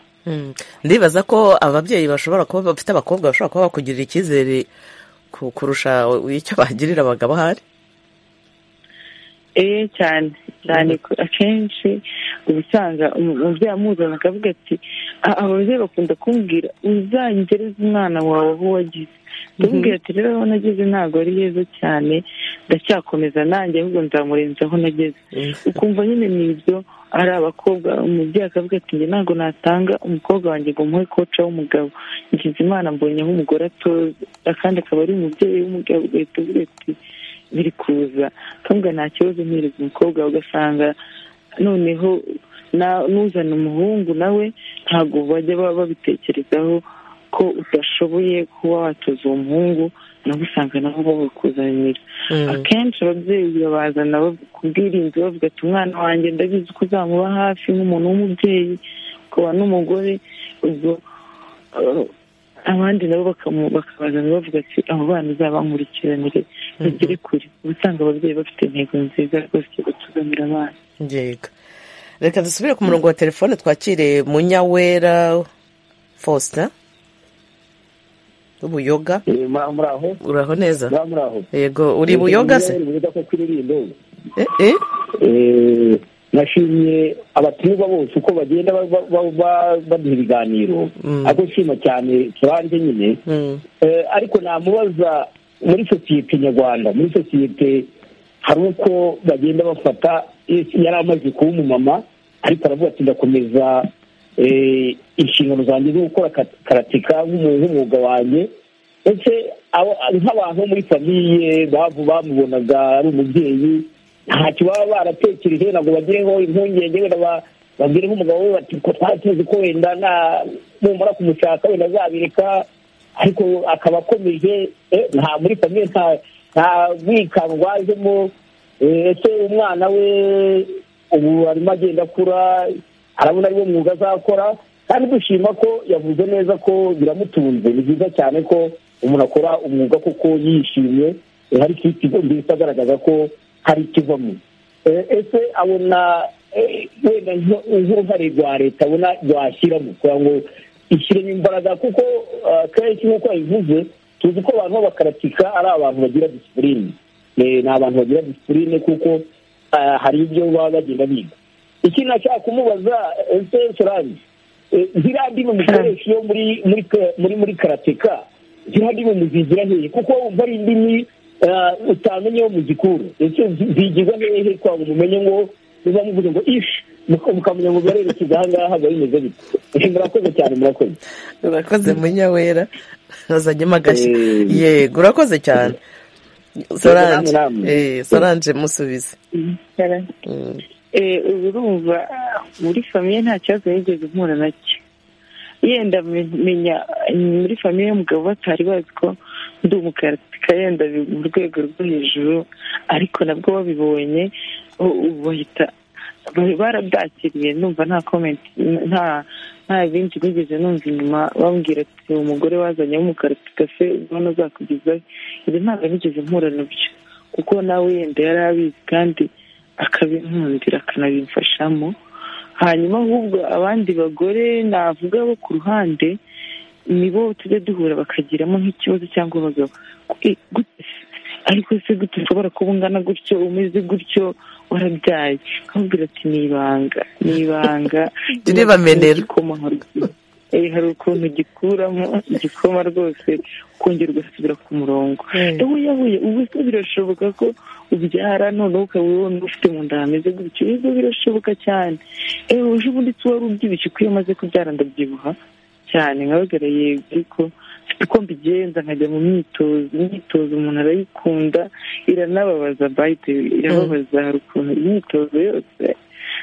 Speaker 1: ndibaza ko ababyeyi bashobora kuba bafite abakobwa bashobora kuba bakugirira icyizere kurusha icyo bagirira abagabo ahari
Speaker 7: eee cyane cyane akenshi uba usanga umubyeyi amuzana akavuga ati ababyeyi bakunda kumbwira uzangereze umwana wawe aho wagize ndamubwira ati rero aho nageze ntabwo ari heza cyane ndacyakomeza nanjye ahubwo nzamurenza aho nageze ukumva nyine ni ibyo ari abakobwa umubyeyi akavuga ati njye ntabwo natanga umukobwa wanjye ngo umuhe koca w'umugabo ngize imana mbonye aho umugore atoza kandi akaba ari umubyeyi w'umugabo ugahita uvuga ati biri kuza kandi nta kibazo mwereza umukobwa ugasanga noneho n'uzana umuhungu nawe ntabwo bajya babitekerezaho ko udashoboye kuba watoza uwo muhungu nabo usanga nabo babikuzanira akenshi ababyeyi babazana kubwirinzi bavuga ati umwana wanjye ndabizi ko uzamuba hafi nk'umuntu w'umubyeyi ukaba n'umugore ubwo abandi nabo bakabazana bavuga ati abo bana uzabankurikiranire bagere kure uba usanga ababyeyi bafite intego nziza rwose yo gutuzanira abana
Speaker 1: reka dusubire ku murongo wa telefone twakire munyawera faustin ubuyoga uraho neza yego uri buyoga se
Speaker 14: nashimye abatumirwa bose uko bagenda baduha ibiganiro ariko nshima cyane turanje nyine ariko namubaza muri sosiyete nyarwanda muri sosiyete hari uko bagenda bafata yari amaze kuba umumama ariko aravuga ati ndakomeza inshingano zanjye zo gukora karatika nk'umwuga wanjye ndetse nk'abantu muri famiye bamubonaga ari umubyeyi ntacyo baba baratekereje ntabwo bagireho impungenge wenda bagireho umugabo we bati ko twari ko wenda numara kumushaka wenda azabireka ariko akaba akomeje nta muri famiye nta bwikango ajemo ese umwana we ubu arimo agenda akura arabona ariwo mwuga azakora kandi dushima ko yavuze neza ko biramutunze ni byiza cyane ko umuntu akora umwuga kuko yishimye hari mbese agaragaza ko hari ikivamo ese abona wenda nk'uruhare rwa leta abona rwashyiramo kugira ngo ishyiremo imbaraga kuko akenshi nk'uko yabivuze tuzi ko abantu b'abakaratika ari abantu bagira disipurine ni abantu bagira disipurine kuko hari ibyo baba bagenda biga ikintu nashaka kumubaza ese sorani ziriya ndimi mukoresha iyo muri muri karateka ziriya ndimi muzigira hehe kuko wumva ari indimi utamenye wo muzikura ese zigirwa hehe kwa ngo mumenye ngo muba muvuze ngo ishi mukamenya ngo byarerekeza aha ngaha biba bimeze bite murakoze cyane murakoze
Speaker 1: urakoze munyawera azanyemo agashya yego urakoze cyane soranje soranje musubize
Speaker 7: urumva muri famiye nta kibazo yigeze mpura nacyo yenda menya muri famiye y'umugabo batari bazi ko ndi umukaratika yenda mu rwego rwo hejuru ariko nabwo babibonye bahita barabyakiriye numva nta komenti nta nta bindi nigeze numva inyuma bambwira ati umugore wazanye w'umukaratika se ubona azakugezayo ibi ntabwo nigeze mpura nabyo kuko nawe yenda yari abizi kandi akabinkundira akanabimfashamo hanyuma ahubwo abandi bagore navuga bo ku ruhande nibo tujya duhura bakagiramo nk'ikibazo cyangwa abagabo ariko se gute ushobora kuba ungana gutyo umeze gutyo warabyaye nkabwira ati ni ibanga ni ibanga
Speaker 1: ntibamenera
Speaker 7: hari ukuntu gikuramo igikoma rwose ukongera ugasubira ku murongo ubu yahuye ubu se birashoboka ko ubyara noneho ukaba ubona ufite mu nda hameze gutyo ibyo birashoboka cyane ewe uje ubundi se wari ubyibushye ko iyo umaze kubyara ndabyibuha cyane nkabagara yego ariko uko mbigenza nkajya mu myitozo imyitozo umuntu arayikunda iranababaza bayite irababaza hari ukuntu imyitozo yose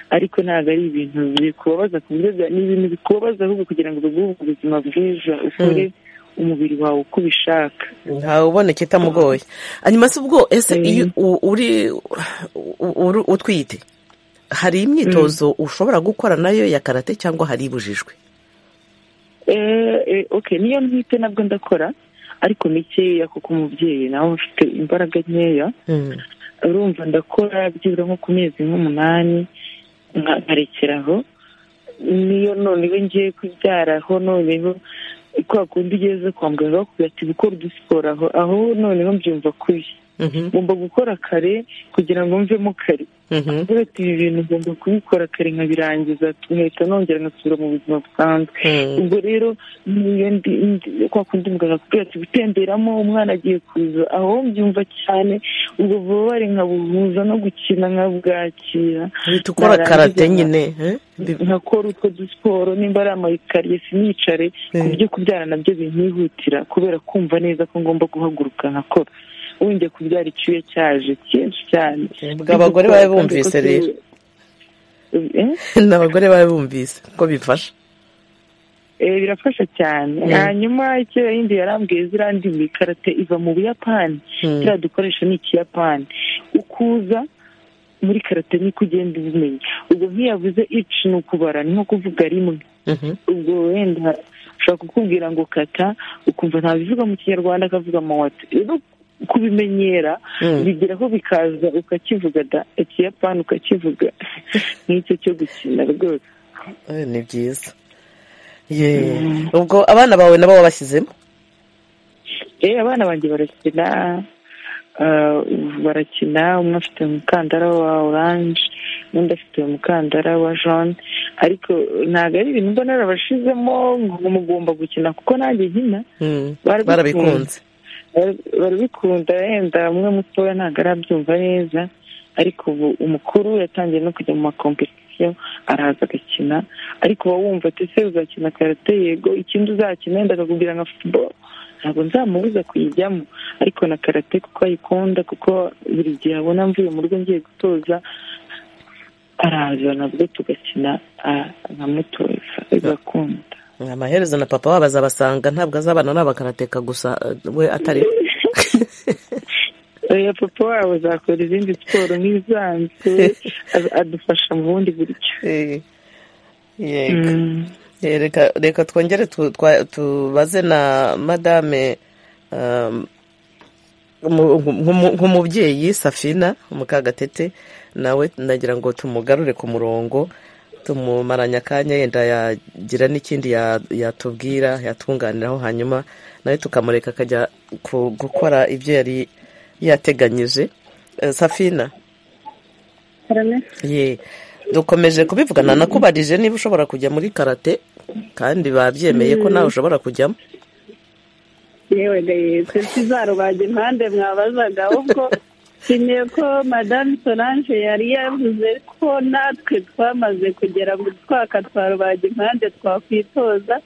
Speaker 7: ariko ntabwo ari ibintu bikubabaza ku buryo ni ibintu bikubabaza ahubwo kugira ngo biguhe ubuzima bwiza ukore umubiri wawe uko ubishaka
Speaker 1: ntawe ubona ikitamugoye hanyuma se ubwo ese iyo uri utwite hari imyitozo ushobora gukora nayo ya karate cyangwa hari ibujijwe
Speaker 7: niyo ntwite nabwo ndakora ariko mikeya kuko umubyeyi nawe ufite imbaraga nkeya urumva ndakora byibura nko ku mezi nk'umunani nkarekeraho niyo noneho ngiye kubyaraho noneho kwa kundi ugeze kwa muganga bakubwira ati gukora udusiporo aho aho noneho mbyumva kubi ngomba gukora kare kugira ngo mvemo kare kubera ati ibi bintu ngomba kubikora kare nkabirangiza nkahita nongera nkasubira mu buzima busanzwe ubwo rero kwa kundi muganga akubwira ati gutemberamo umwana agiye kuza aho mbyumva cyane ubwo bubabare nkabuhuza no gukina nkabwakira
Speaker 1: uhita ukora karate nyine
Speaker 7: nkakora utwo dusiporo nimba ari amayikariye sinicare ku buryo kubyara nabyo binkihutira kubera kumva neza ko ngomba guhaguruka nkakora wongeye kubyara icyuya cyaje cyinshi cyane
Speaker 1: ubwo abagore bari bumvise rero ni abagore bari bumvise ko bifasha
Speaker 7: birafasha cyane hanyuma icyo yindi yarambwiye ziriya ndimi karate iva mu buyapani kiriya dukoresha ni ikiyapani ukuza muri karate niko ugenda ubimenya ubwo ntiyavuze ici ni ukubara ni nko kuvuga rimwe ubwo wenda ushobora kukubwira ngo kata ukumva ntabivuga mu kinyarwanda akavuga amawati rero kubimenyera bigeraho bikaza ukakivuga da ikiyapani ukakivuga nk'icyo cyo gukina rwose
Speaker 1: ni byiza ubwo abana bawe nabo wabashyizemo
Speaker 7: abana banjye barakina barakina umwe afite umukandara wa oranje undi afite umukandara wa jone ariko ntabwo ari ibintu mbona narabashizemo ngo mugomba gukina kuko nanjye nkina
Speaker 1: barabikunze
Speaker 7: barabikunda yenda umwe mutoya ntabwo arabyumva neza ariko ubu umukuru yatangiye no kujya mu makompetisiyo araza agakina ariko uba wumva ati se uzakina karate yego ikindi uzakina yenda akakubwira nka futuboro ntabwo nzamubuza kuyijyamo ariko na karate kuko ayikunda kuko buri gihe abona mvuye mu rugo ngiye gutoza araza nabwo tugakina nkamutoza bigakunda
Speaker 1: amaherezo na papa wabo azabasanga ntabwo azabana n'abakarateka gusa we atari
Speaker 7: oya papa wabo azakora izindi siporo nk'izisanzwe adufasha mu bundi buryo
Speaker 1: reka twongere tubaze na madame nk'umubyeyi safina mukagatete nawe nagira ngo tumugarure ku murongo tumumaranye akanya yenda yagira n'ikindi yatubwira yatunganiraho hanyuma nawe tukamureka akajya gukora ibyo yari yateganyije safina ye dukomeje kubivugana nakubarije niba ushobora kujya muri karate kandi babyemeye ko nawe ushobora kujyamo
Speaker 8: yewe gaye tuzarubaga impande mwabazaga ahubwo nshimiye ko madame solange yari yavuze ko natwe twamaze kugera mu twaka twa rubaga impande twakwitoza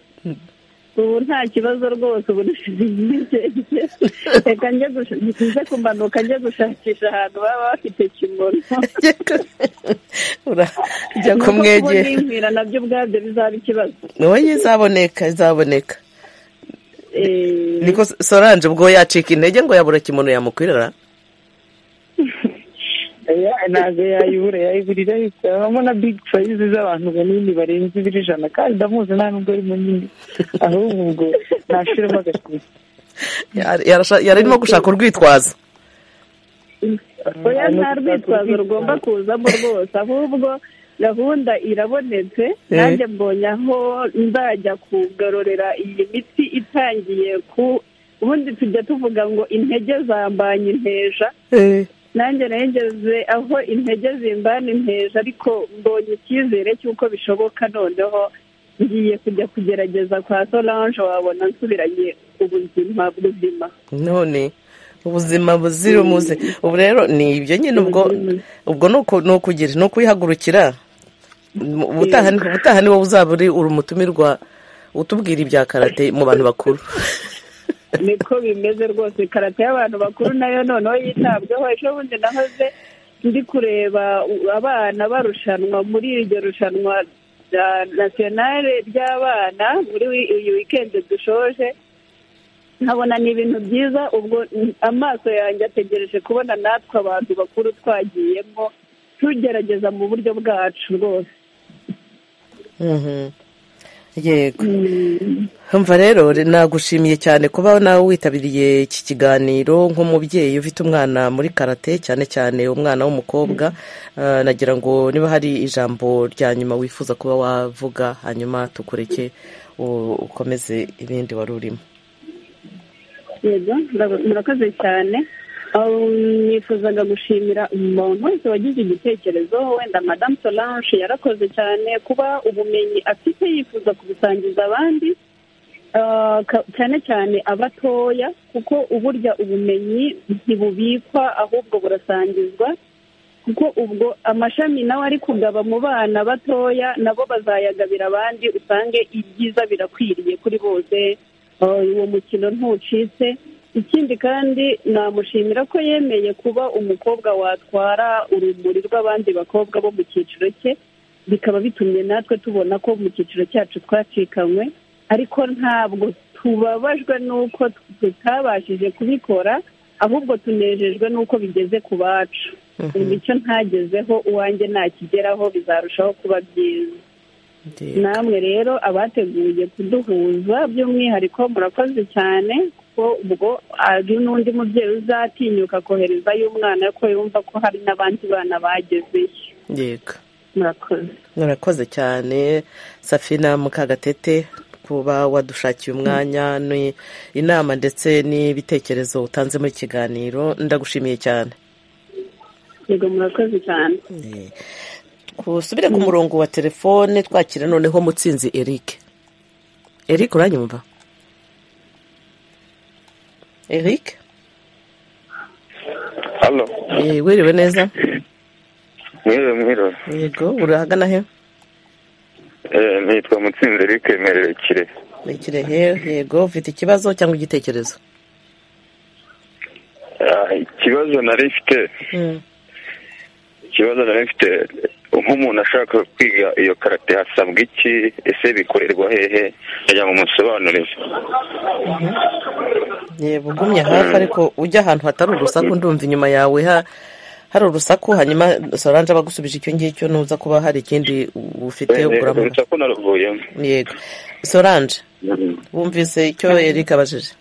Speaker 8: ubu nta kibazo rwose ubu ntibigenze reka njye kumanuka njye gushakisha ahantu baba bafite kimono
Speaker 1: ujya kumwegera
Speaker 8: niba nabyo ubwabyo bizaba ikibazo
Speaker 1: wowe izaboneka izaboneka niko soranje ubwo yacika intege ngo yabura kimono yamukwirara
Speaker 7: ntabwo yayibura yayiburira habamo na big sayizi z'abantu banini barenze ibiro ijana kandi ndamuzi nta nubwo ari munini ahubwo ubwo ntashyiramo agatuza
Speaker 1: yarimo gushaka urwitwazo
Speaker 8: oya nta rwitwazo rugomba kuzamo rwose ahubwo gahunda irabonetse nanjye mbonye aho nzajya kugarurira iyi miti itangiye ku ubundi tujya tuvuga ngo intege zambanye inteja nanjye nageze aho intege zimbana inteja ariko mbonye icyizere cy'uko bishoboka noneho ngiye kujya kugerageza kwa solange wabona nsubiranye ubuzima buzima
Speaker 1: none ubuzima buzira umuze ubu rero ni ibyo nyine ubwo ubwo ni ukugira ni ukuyihagurukira ubutaha ni wowe uzaba uri umutumirwa utubwira ibya karate mu bantu bakuru
Speaker 8: niko bimeze rwose karate y'abantu bakuru nayo noneho yitabweho ejo bundi nahoze ndi kureba abana barushanwa muri iryo rushanwa rya nasiyonale ry'abana muri iyi wikendi dushoje nkabona ni ibintu byiza ubwo amaso yanjye ategereje kubona natwe abantu bakuru twagiyemo tugerageza mu buryo bwacu rwose
Speaker 1: yego mva rero nagushimiye cyane kuba nawe witabiriye iki kiganiro nk'umubyeyi ufite umwana muri karate cyane cyane umwana w'umukobwa nagira ngo niba hari ijambo rya nyuma wifuza kuba wavuga hanyuma tukureke ukomeze ibindi wari urimo
Speaker 8: yego murakoze cyane nifuzaga gushimira umuntu wese wagize igitekerezo wenda madamu solange yarakoze cyane kuba ubumenyi afite yifuza kubusangiza abandi cyane cyane abatoya kuko uburya ubumenyi ntibubikwa ahubwo burasangizwa kuko ubwo amashami nawe ari kugaba mu bana batoya nabo bazayagabira abandi usange ibyiza birakwiriye kuri bose uwo mukino ntucitse ikindi kandi namushimira ko yemeye kuba umukobwa watwara urumuri rw'abandi bakobwa bo mu cyiciro cye bikaba bitumye natwe tubona ko mu cyiciro cyacu twacikanywe ariko ntabwo tubabajwe n'uko tutabashije kubikora ahubwo tunejejwe n'uko bigeze ku bacu imico ntagezeho uwanjye ntakigeraho bizarushaho kuba byiza namwe rero abateguye kuduhuza by'umwihariko murakoze cyane kuko ubwo hari n'undi mubyeyi uzatinyuka koherezayo umwana ko yumva ko hari n'abandi bana bagezeyo
Speaker 1: yego
Speaker 8: murakoze
Speaker 1: murakoze cyane safina mukagatete kuba wadushakiye umwanya ni inama ndetse n'ibitekerezo utanze muri kiganiro ndagushimiye cyane
Speaker 8: yego murakoze cyane
Speaker 1: tusubire ku murongo wa telefone twakira noneho mutsinzi eric eric uranyumva eric
Speaker 15: hano
Speaker 1: wiriwe neza
Speaker 15: mwiriwe mwiriwe
Speaker 1: yego urahagana he
Speaker 15: nitwa mutsinzi eric merewe kirehe
Speaker 1: ni kirehe yego ufite ikibazo cyangwa igitekerezo
Speaker 15: ikibazo nari mfite ikibazo nari mfite nk'umuntu ashaka kwiga iyo karate hasabwa iki ese bikorerwa hehe yajya mu musobanurize
Speaker 1: yego ugumye hafi ariko ujya ahantu hatari urusaku ndumva inyuma yawe ha hari urusaku hanyuma soranje aba agusubije icyo ngicyo nuza kuba hari ikindi ufite
Speaker 15: uguramo urusaku naruvuyemo
Speaker 1: yego soranje wumvise icyo eric abajije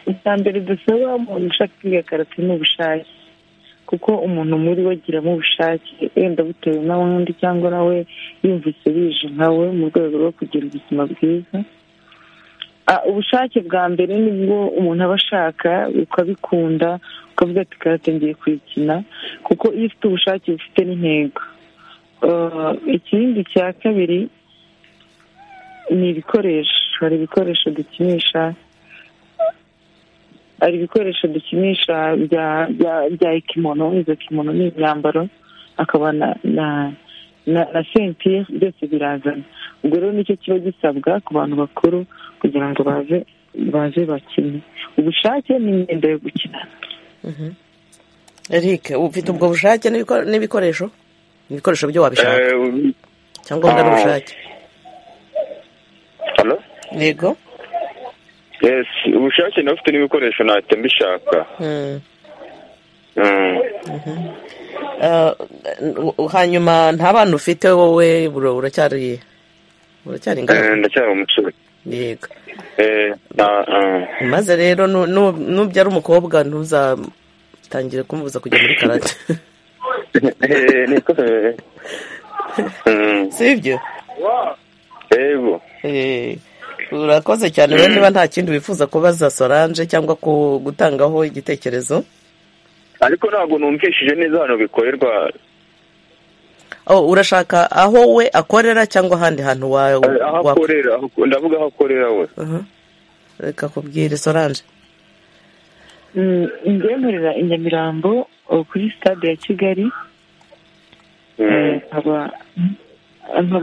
Speaker 7: icya mbere dusaba umuntu ushaka kwiga karate ni ubushake kuko umuntu muri we agiramo ubushake wenda bitewe n'abandi cyangwa nawe yumvise bije nkawe mu rwego rwo kugira ubuzima bwiza ubushake bwa mbere nibwo umuntu aba ashaka ukabikunda ukavuga ati karate ngiye kuyikina kuko iyo ufite ubushake ufite n'intego ikindi cya kabiri ni ibikoresho hari ibikoresho dukinisha hari ibikoresho dukinisha bya ikimono izo kimono ni imyambaro hakaba na sentire byose birazana ubwo rero nicyo kiba gisabwa ku bantu bakuru kugira ngo baze baze bakine ubushake n'imyenda yo gukinana
Speaker 1: eric ufite ubwo bushake n'ibikoresho ibikoresho byo wabishaka cyangwa n'ubushake yego
Speaker 15: yesi ubushake nawe ufite n'ibikoresho ntacyo mbishaka
Speaker 1: hanyuma nta bana ufite wowe uracyari uracyari ingaragu
Speaker 15: ndacyari umusore
Speaker 1: yego maze rero nubyara umukobwa ntuzatangire kumubuza kujya muri karate si ibyo
Speaker 15: yego
Speaker 1: urakoze cyane rero niba nta kindi wifuza kubaza soranje cyangwa gutangaho igitekerezo
Speaker 15: ariko ntabwo numvishije neza hano bikorerwa
Speaker 1: urashaka aho we akorera cyangwa ahandi hantu
Speaker 15: aho akorera ndavuga aho akorera we
Speaker 1: reka kubwire soranje
Speaker 7: ngemerera i nyamirambo kuri sitade ya kigali nkaba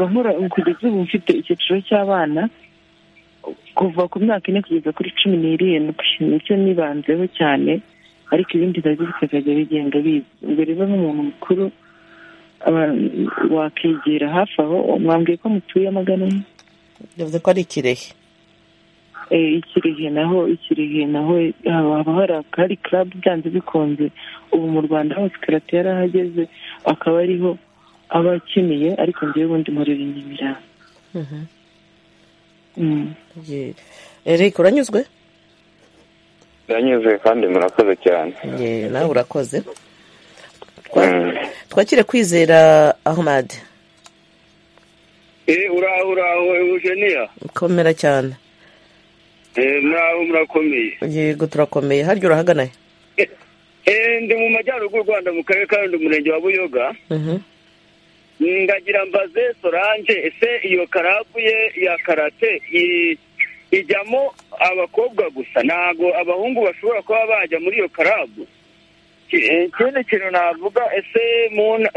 Speaker 7: nkora kugeza ubu mfite icyiciro cy'abana kuva ku myaka ine kugeza kuri cumi n'irindwi nicyo nibanzeho cyane ariko ibindi nabyo bikazajya bigenda biza ubwo rero n'umuntu mukuru wakegera hafi aho mwambwiye ko mutuye magana ane
Speaker 1: yavuze ko ari ikirehe
Speaker 7: ikirehe naho ikirehe naho haba hari akari club byanze bikunze ubu mu rwanda hose karate yarahageze akaba ariho aba akeneye ariko ngewe ubundi murira
Speaker 1: inyamirambo eric uranyuzwe
Speaker 15: uranyuzwe kandi murakoze cyane
Speaker 1: nawe urakoze twakire kwizera ahmad
Speaker 16: uraho uraho eugenia
Speaker 1: komera cyane
Speaker 16: muraho murakomeye
Speaker 1: yego turakomeye harya urahagana
Speaker 16: he ndi mu majyaruguru rwanda mu karere ka rundi umurenge wa buyoga ndagira mbaze sorange ese iyo karabu ye ya karate ijyamo abakobwa gusa ntabwo abahungu bashobora kuba bajya muri iyo karabu ikindi kintu navuga ese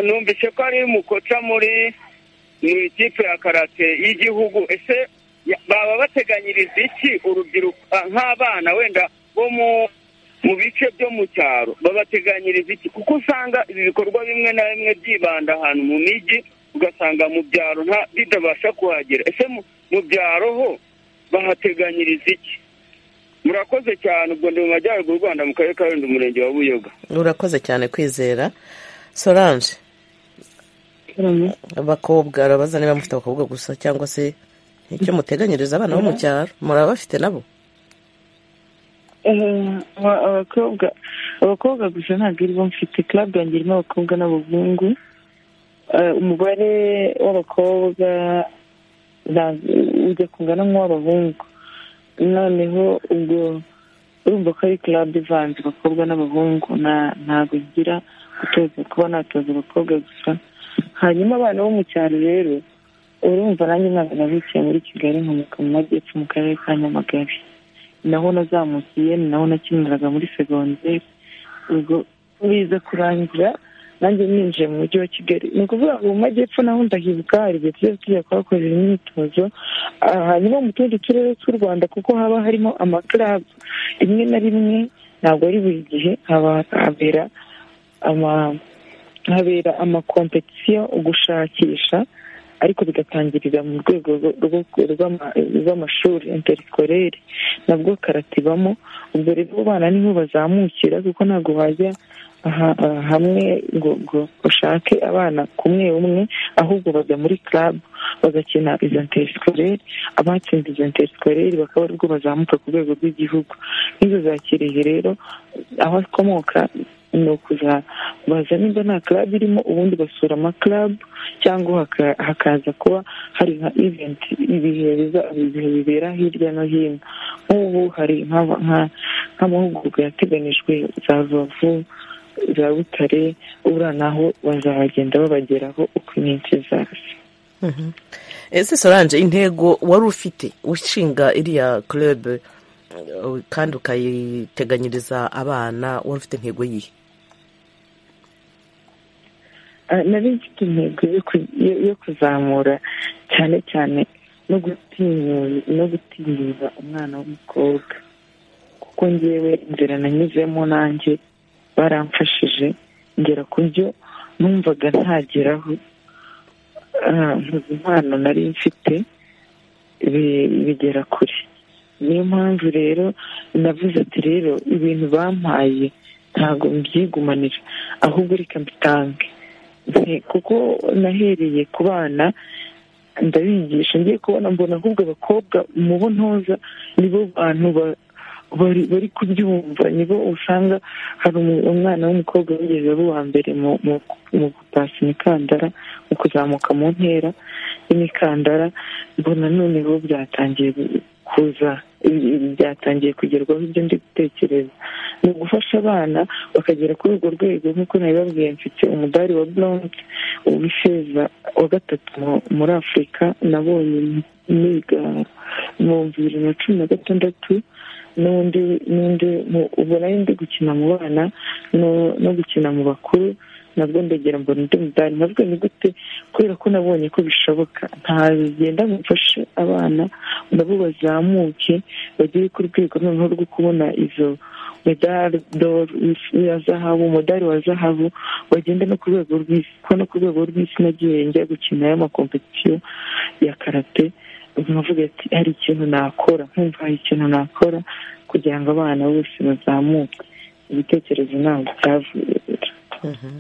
Speaker 16: numvise ko ari umukoca muri mu ikipe ya karate y'igihugu ese baba bateganyiriza iki urubyiruko ah, nk'abana wenda bo mu mu bice byo mu cyaro babateganyiriza iki kuko usanga ibi bikorwa bimwe na bimwe byibanda ahantu mu mijyi ugasanga mu byaro nta bitabasha kuhagera ese mu- mu byaro ho bahateganyiriza iki murakoze cyane ubwo ndi mu majyaruguru y'u rwanda mu karere ka rulindo umurenge wa buyoga
Speaker 1: urakoze cyane kwizera solange abakobwa arabaza niba mufite abakobwa gusa cyangwa se icyo muteganyiriza abana bo mu cyaro muraba bafite nabo
Speaker 7: Aba- abakobwa abakobwa gusa ntabwo aribo mfite club yanjye irimo abakobwa n'abahungu Eh, umubare w'abakobwa nta- ujya kungana nk'uw'abahungu noneho ubwo urumva ko ari club ivanze abakobwa n'abahungu na- ntabwo ngira gutoza kuba natoza abakobwa gusa hanyuma abana bo mu cyaro rero urumva nanjye ntabwo nabikiye muri kigali nkomoka mu majyepfo mu karere ka nyamagabe naho nazamukiye ni naho nakiniraga muri segonderi ubwo biza kurangira nanjye ninjiye mu mujyi wa kigali ni ukuvuga ngo mu majyepfo naho ndahibuka hari igihe tujya tujya kuhakorera imyitozo Ah, hanyuma mu tundi turere tw'u rwanda kuko haba harimo amakarabu rimwe na rimwe ntabwo ari buri gihe haba habera ama habera amakompetisiyo ugushakisha ariko bigatangirira mu rwego rwo- rwo- rw'ama- rw'amashuri interikorere nabwo karate ibamo ubwo rero abo bana niho bazamukira kuko ntabwo wajya aha- aha hamwe ngo ngo ushake abana kumwe umwe ahubwo bajya muri club bagakina izo nterikorere abatsinze izo nterikorere bakaba aribwo bazamuka ku rwego rw'igihugu n'izo za kirehe rero aho akomoka ni ukuza baza nimba nta club irimo ubundi basura ama club cyangwa haka- hakaza kuba hari nka event ibihe biza- ibihe bibera hirya no hino nk'ubu hari nk'aba- nka- nk'amahugurwa yateganijwe za rubavu za butare uriya naho bazabagenda babageraho uko iminsi izaza
Speaker 1: Mhm. ese solange intego wari ufite ushinga iriya club eh, kandi ukayiteganyiriza abana wari ufite intego yihe
Speaker 7: Ah, nari mfite intego yo ku- yo- yo kuzamura cyane cyane no gutinyura no gutinyura umwana w'umukobwa kuko ngewe inzira nanyuzemo nanjye baramfashije ngera ku byo numvaga ntageraho Ah, impano nari mfite bi- bigera kure niyo mpamvu rero navuze ati rero ibintu bampaye ntabwo mbyigumanira ahubwo reka mbitange Nti- kuko nahereye ku bana ndabigisha ngiye kubona mbona ahubwo abakobwa mubo ntoza nibo bantu ba- bari bari kubyumva nibo usanga hari umu- umwana w'umukobwa wigeze aba uwa mbere mu mu- mu gupasa imikandara mu kuzamuka mu ntera y'imikandara mbona noneho byatangiye gu- kuza ibi- ibi byatangiye kugerwaho ibyo ndi gutekereza ni ugufasha abana bakagera kuri urwo rwego nk'uko nabibabwiye mfite umudari wa blonde uw'ifeza wa gatatu mu- muri afurika nabonye niga mu bibiri na cumi na gatandatu n'undi n'undi mu- ubu nayo ndi gukina mu bana no- no gukina mu bakuru nabwo ndegera mbona undi mudari nabwo ni gute kubera ko nabonye ko bishoboka nta bigenda ngo mfashe abana nabo bazamuke bagere ku rwego noneho rwo kubona izo medari doru ya zahabu umudari wa zahabu bagenda no ku rwego rw'isi kuko no ku rwego rw'isi nagiye njya gukina y'amakompetisiyo ya karate nkavuga ati hari ikintu nakora nkumva hari ikintu nakora kugira ngo abana bose bazamuke ibitekerezo ntabwo byavuye
Speaker 1: Mhm.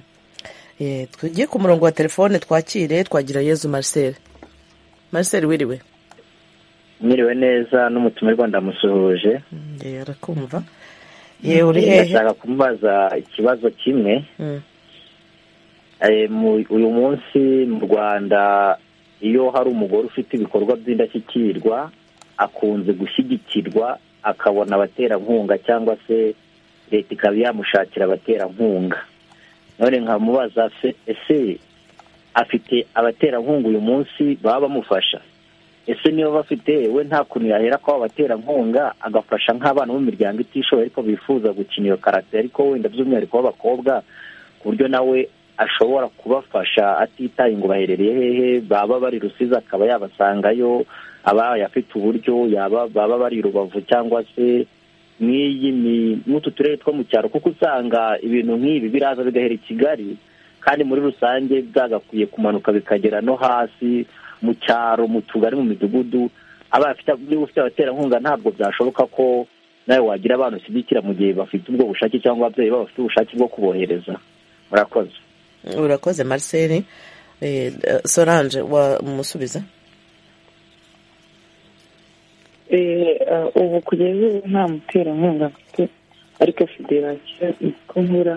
Speaker 1: Eh, tugiye ku murongo wa telefone twakire twagira yezu marcel marcel wiriwe
Speaker 17: mwiriwe neza n'umutumirwa ndamusuhuje
Speaker 1: ngewe arakumva yewe uri hehe
Speaker 17: ndashaka kumubaza ikibazo kimwe
Speaker 1: Mm.
Speaker 17: Eh, mu- uyu munsi mu rwanda iyo hari umugore ufite ibikorwa by'indashyikirwa akunze gushyigikirwa akabona abaterankunga cyangwa se leta ikaba yamushakira abaterankunga none nkamubaza se- ese afite abaterankunga uyu munsi baba bamufasha ese niba bafite we nta kuntu yahera ko abaterankunga agafasha nk'abana bo mu miryango itishoboye ariko bifuza gukina iyo karate ariko wenda by'umwihariko b'abakobwa ku buryo nawe ashobora kubafasha atitaye ngo baherereye hehe baba bari rusizi akaba yabasangayo aba afite uburyo yaba baba bari rubavu cyangwa se nk'iyi ni n'utu turere two mu cyaro kuko usanga ibintu nk'ibi biraza bigahera i kigali kandi muri rusange byagakwiye kumanuka bikagera no hasi mu cyaro mu tugari mu midugudu aba niba ufite abaterankunga ntabwo byashoboka ko nawe wagira abantu ushyigikira mu gihe bafite ubwo bushake cyangwa ababyeyi baba bafite ubushake bwo kubohereza murakoze
Speaker 1: urakoze marcel sorange wamusubiza
Speaker 7: ubu kugeza ubu nta muterankunga mfite ariko federasiyo niko nkora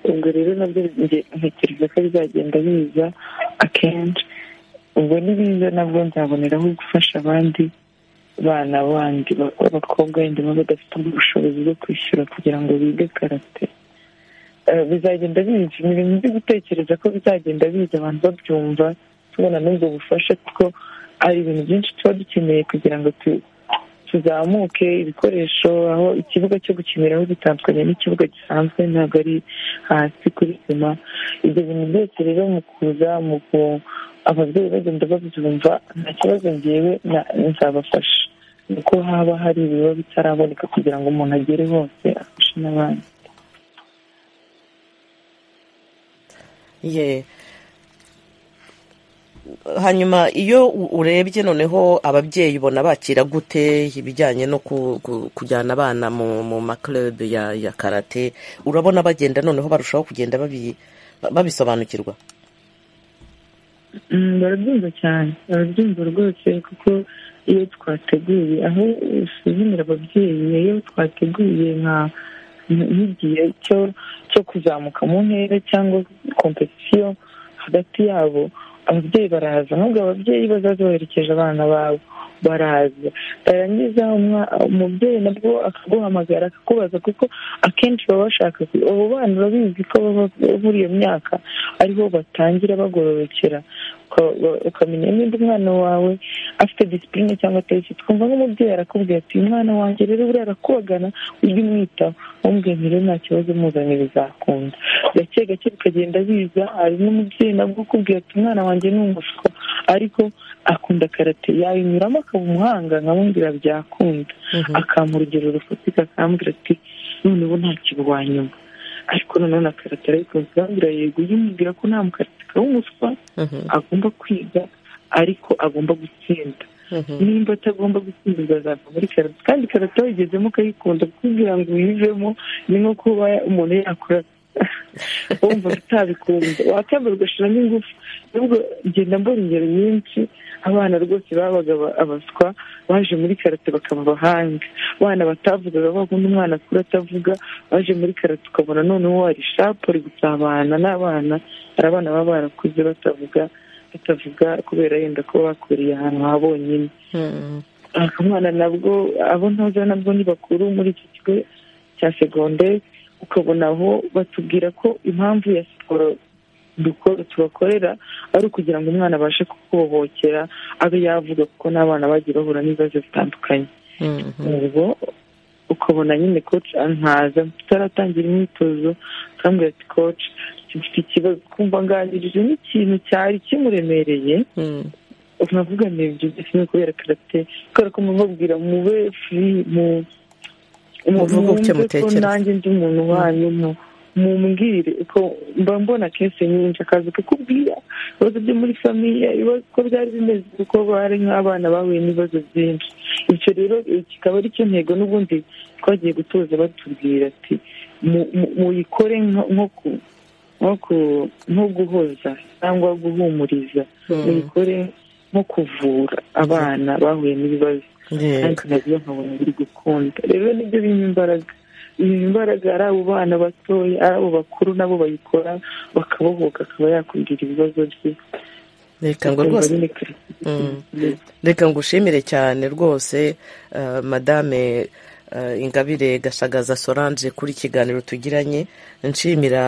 Speaker 7: ubwo rero nabyo ntekereza ko bizagenda biza akenshi ubwo nibiza nabwo nzaboneraho gufasha abandi bana bandi b'abakobwa wenda baba badafite ubushobozi bwo kwishyura kugira ngo bige karate bizagenda biza ni ibintu byo gutekereza ko bizagenda biza abantu babyumva tubona n'ubwo bufasha kuko hari ibintu byinshi tuba dukeneye kugira ngo tuzamuke ibikoresho aho ikibuga cyo gukiniraho gitandukanye n'ikibuga gisanzwe ntabwo ari hasi kuri sima ibyo bintu byose rero mu kuza mu ababyeyi bagenda babyumva nta kibazo ngewe nzabafasha nuko haba hari ibiba bitaraboneka kugira ngo umuntu agere hose afashe n'abandi
Speaker 1: ye hanyuma iyo urebye noneho ababyeyi ubona bakira gute ibijyanye no kujyana abana mu makerebe ya karate urabona bagenda noneho barushaho kugenda babisobanukirwa
Speaker 7: barabyumva cyane barabyumva rwose kuko iyo twateguye aho usuzumira ababyeyi iyo twateguye nka nk'igihe cyo kuzamuka mu ntera cyangwa kompetisiyo hagati yabo ababyeyi baraza nubwo ababyeyi bazaza baherekeje abana babo baraza barangiza umubyeyi nabwo akaguhamagara akakubaza kuko akenshi baba bashaka abo bana urabizi ko muri iyo myaka ariho batangira bagororokera ukamenya niba umwana wawe afite disipurine cyangwa atari twumva nk'umubyeyi arakubwira ati umwana wanjye rero buriya arakubagana ujye umwitaho umubwira rero nta kibazo muzanye bizakunda gake gake bikagenda biza hari n'umubyeyi nabwo ukubwira ati umwana wanjye ni umufuka ariko akunda karate yayinyuramo akaba umuhanga nkamubwira byakunda akampa urugero rufatika akambwira ati noneho ntakirwa nyuma ariko noneho na karate arayikunda arambwira yego ujye umubwira ko nta mukarateka w'umuswa agomba kwiga ariko agomba gutsinda nimba atagomba gutsinda uzazava muri karate kandi karate wayigezemo ukayikunda kugira ngo uyivemo ni nko kuba umuntu yakora wumva utabikunda wakwambara ugashyiramo ingufu nubwo ngenda mbona ingero nyinshi abana rwose babaga abaswa baje muri karate bakaba abahanga abana batavugaga bakunda umwana akura atavuga baje muri karate ukabona noneho hari shapu ari gusabana n'abana hari abana baba barakuze batavuga batavuga kubera yenda kuba bakuriye ahantu ha bonyine akamwana nabwo abo ntoza nabwo ni bakuru muri iki kigo cya segonderi ukabona aho batubwira ko impamvu ya siporo dukora tubakorera ari ukugira ngo umwana abashe kukubohokera abe yavuga kuko n'abana bagiye bahura n'ibibazo bitandukanye ubwo ukabona nyine koci nkaza tutaratangira imyitozo akambwira ati koci mfite ikibazo kumva nganirije n'ikintu cyari kimuremereye navuga ibyo byose ni kubera karate kubera ko mubabwira mube furi mu
Speaker 1: umuvugo uke mutekereza
Speaker 7: nanjye ndi umuntu wanyu mumbwire ko mba mbona kese nyinshi akazi kukubwira ibibazo byo muri famiye uko byari bimeze kuko bari nk'abana bahuye n'ibibazo byinshi icyo rero kikaba ari cyo ntego n'ubundi twagiye gutoza batubwira ati muyikore nko guhoza cyangwa guhumuriza muyikore nko kuvura abana bahuye n'ibibazo ariko nabyo nkabona biri gukunda rero nibyo birimo imbaraga birimo imbaraga ari abo bana batoya ari abo bakuru nabo bayikora bakabohoka akaba yakubwira ibibazo bye
Speaker 1: reka ngo rwose reka ngo ushimire cyane rwose madame ingabire gashagaza sorange kuri ikiganiro tugiranye nshimira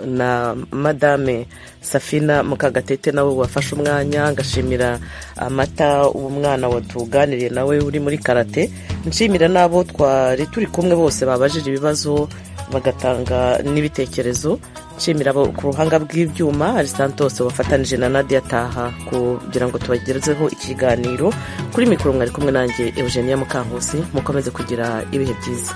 Speaker 1: na madame safina mukagatete nawe wafashe umwanya ngashimira amata umwana watuganiriye nawe uri muri karate nshimira n'abo twari turi kumwe bose babajije ibibazo bagatanga n'ibitekerezo nshimira abo ku ruhanga rw'ibyuma ari santos wafatanije na nadia taha kugira ngo tubagerezeho ikiganiro kuri mikoro mwari kumwe nanjye eugenia mukankusi mukomeze kugira ibihe byiza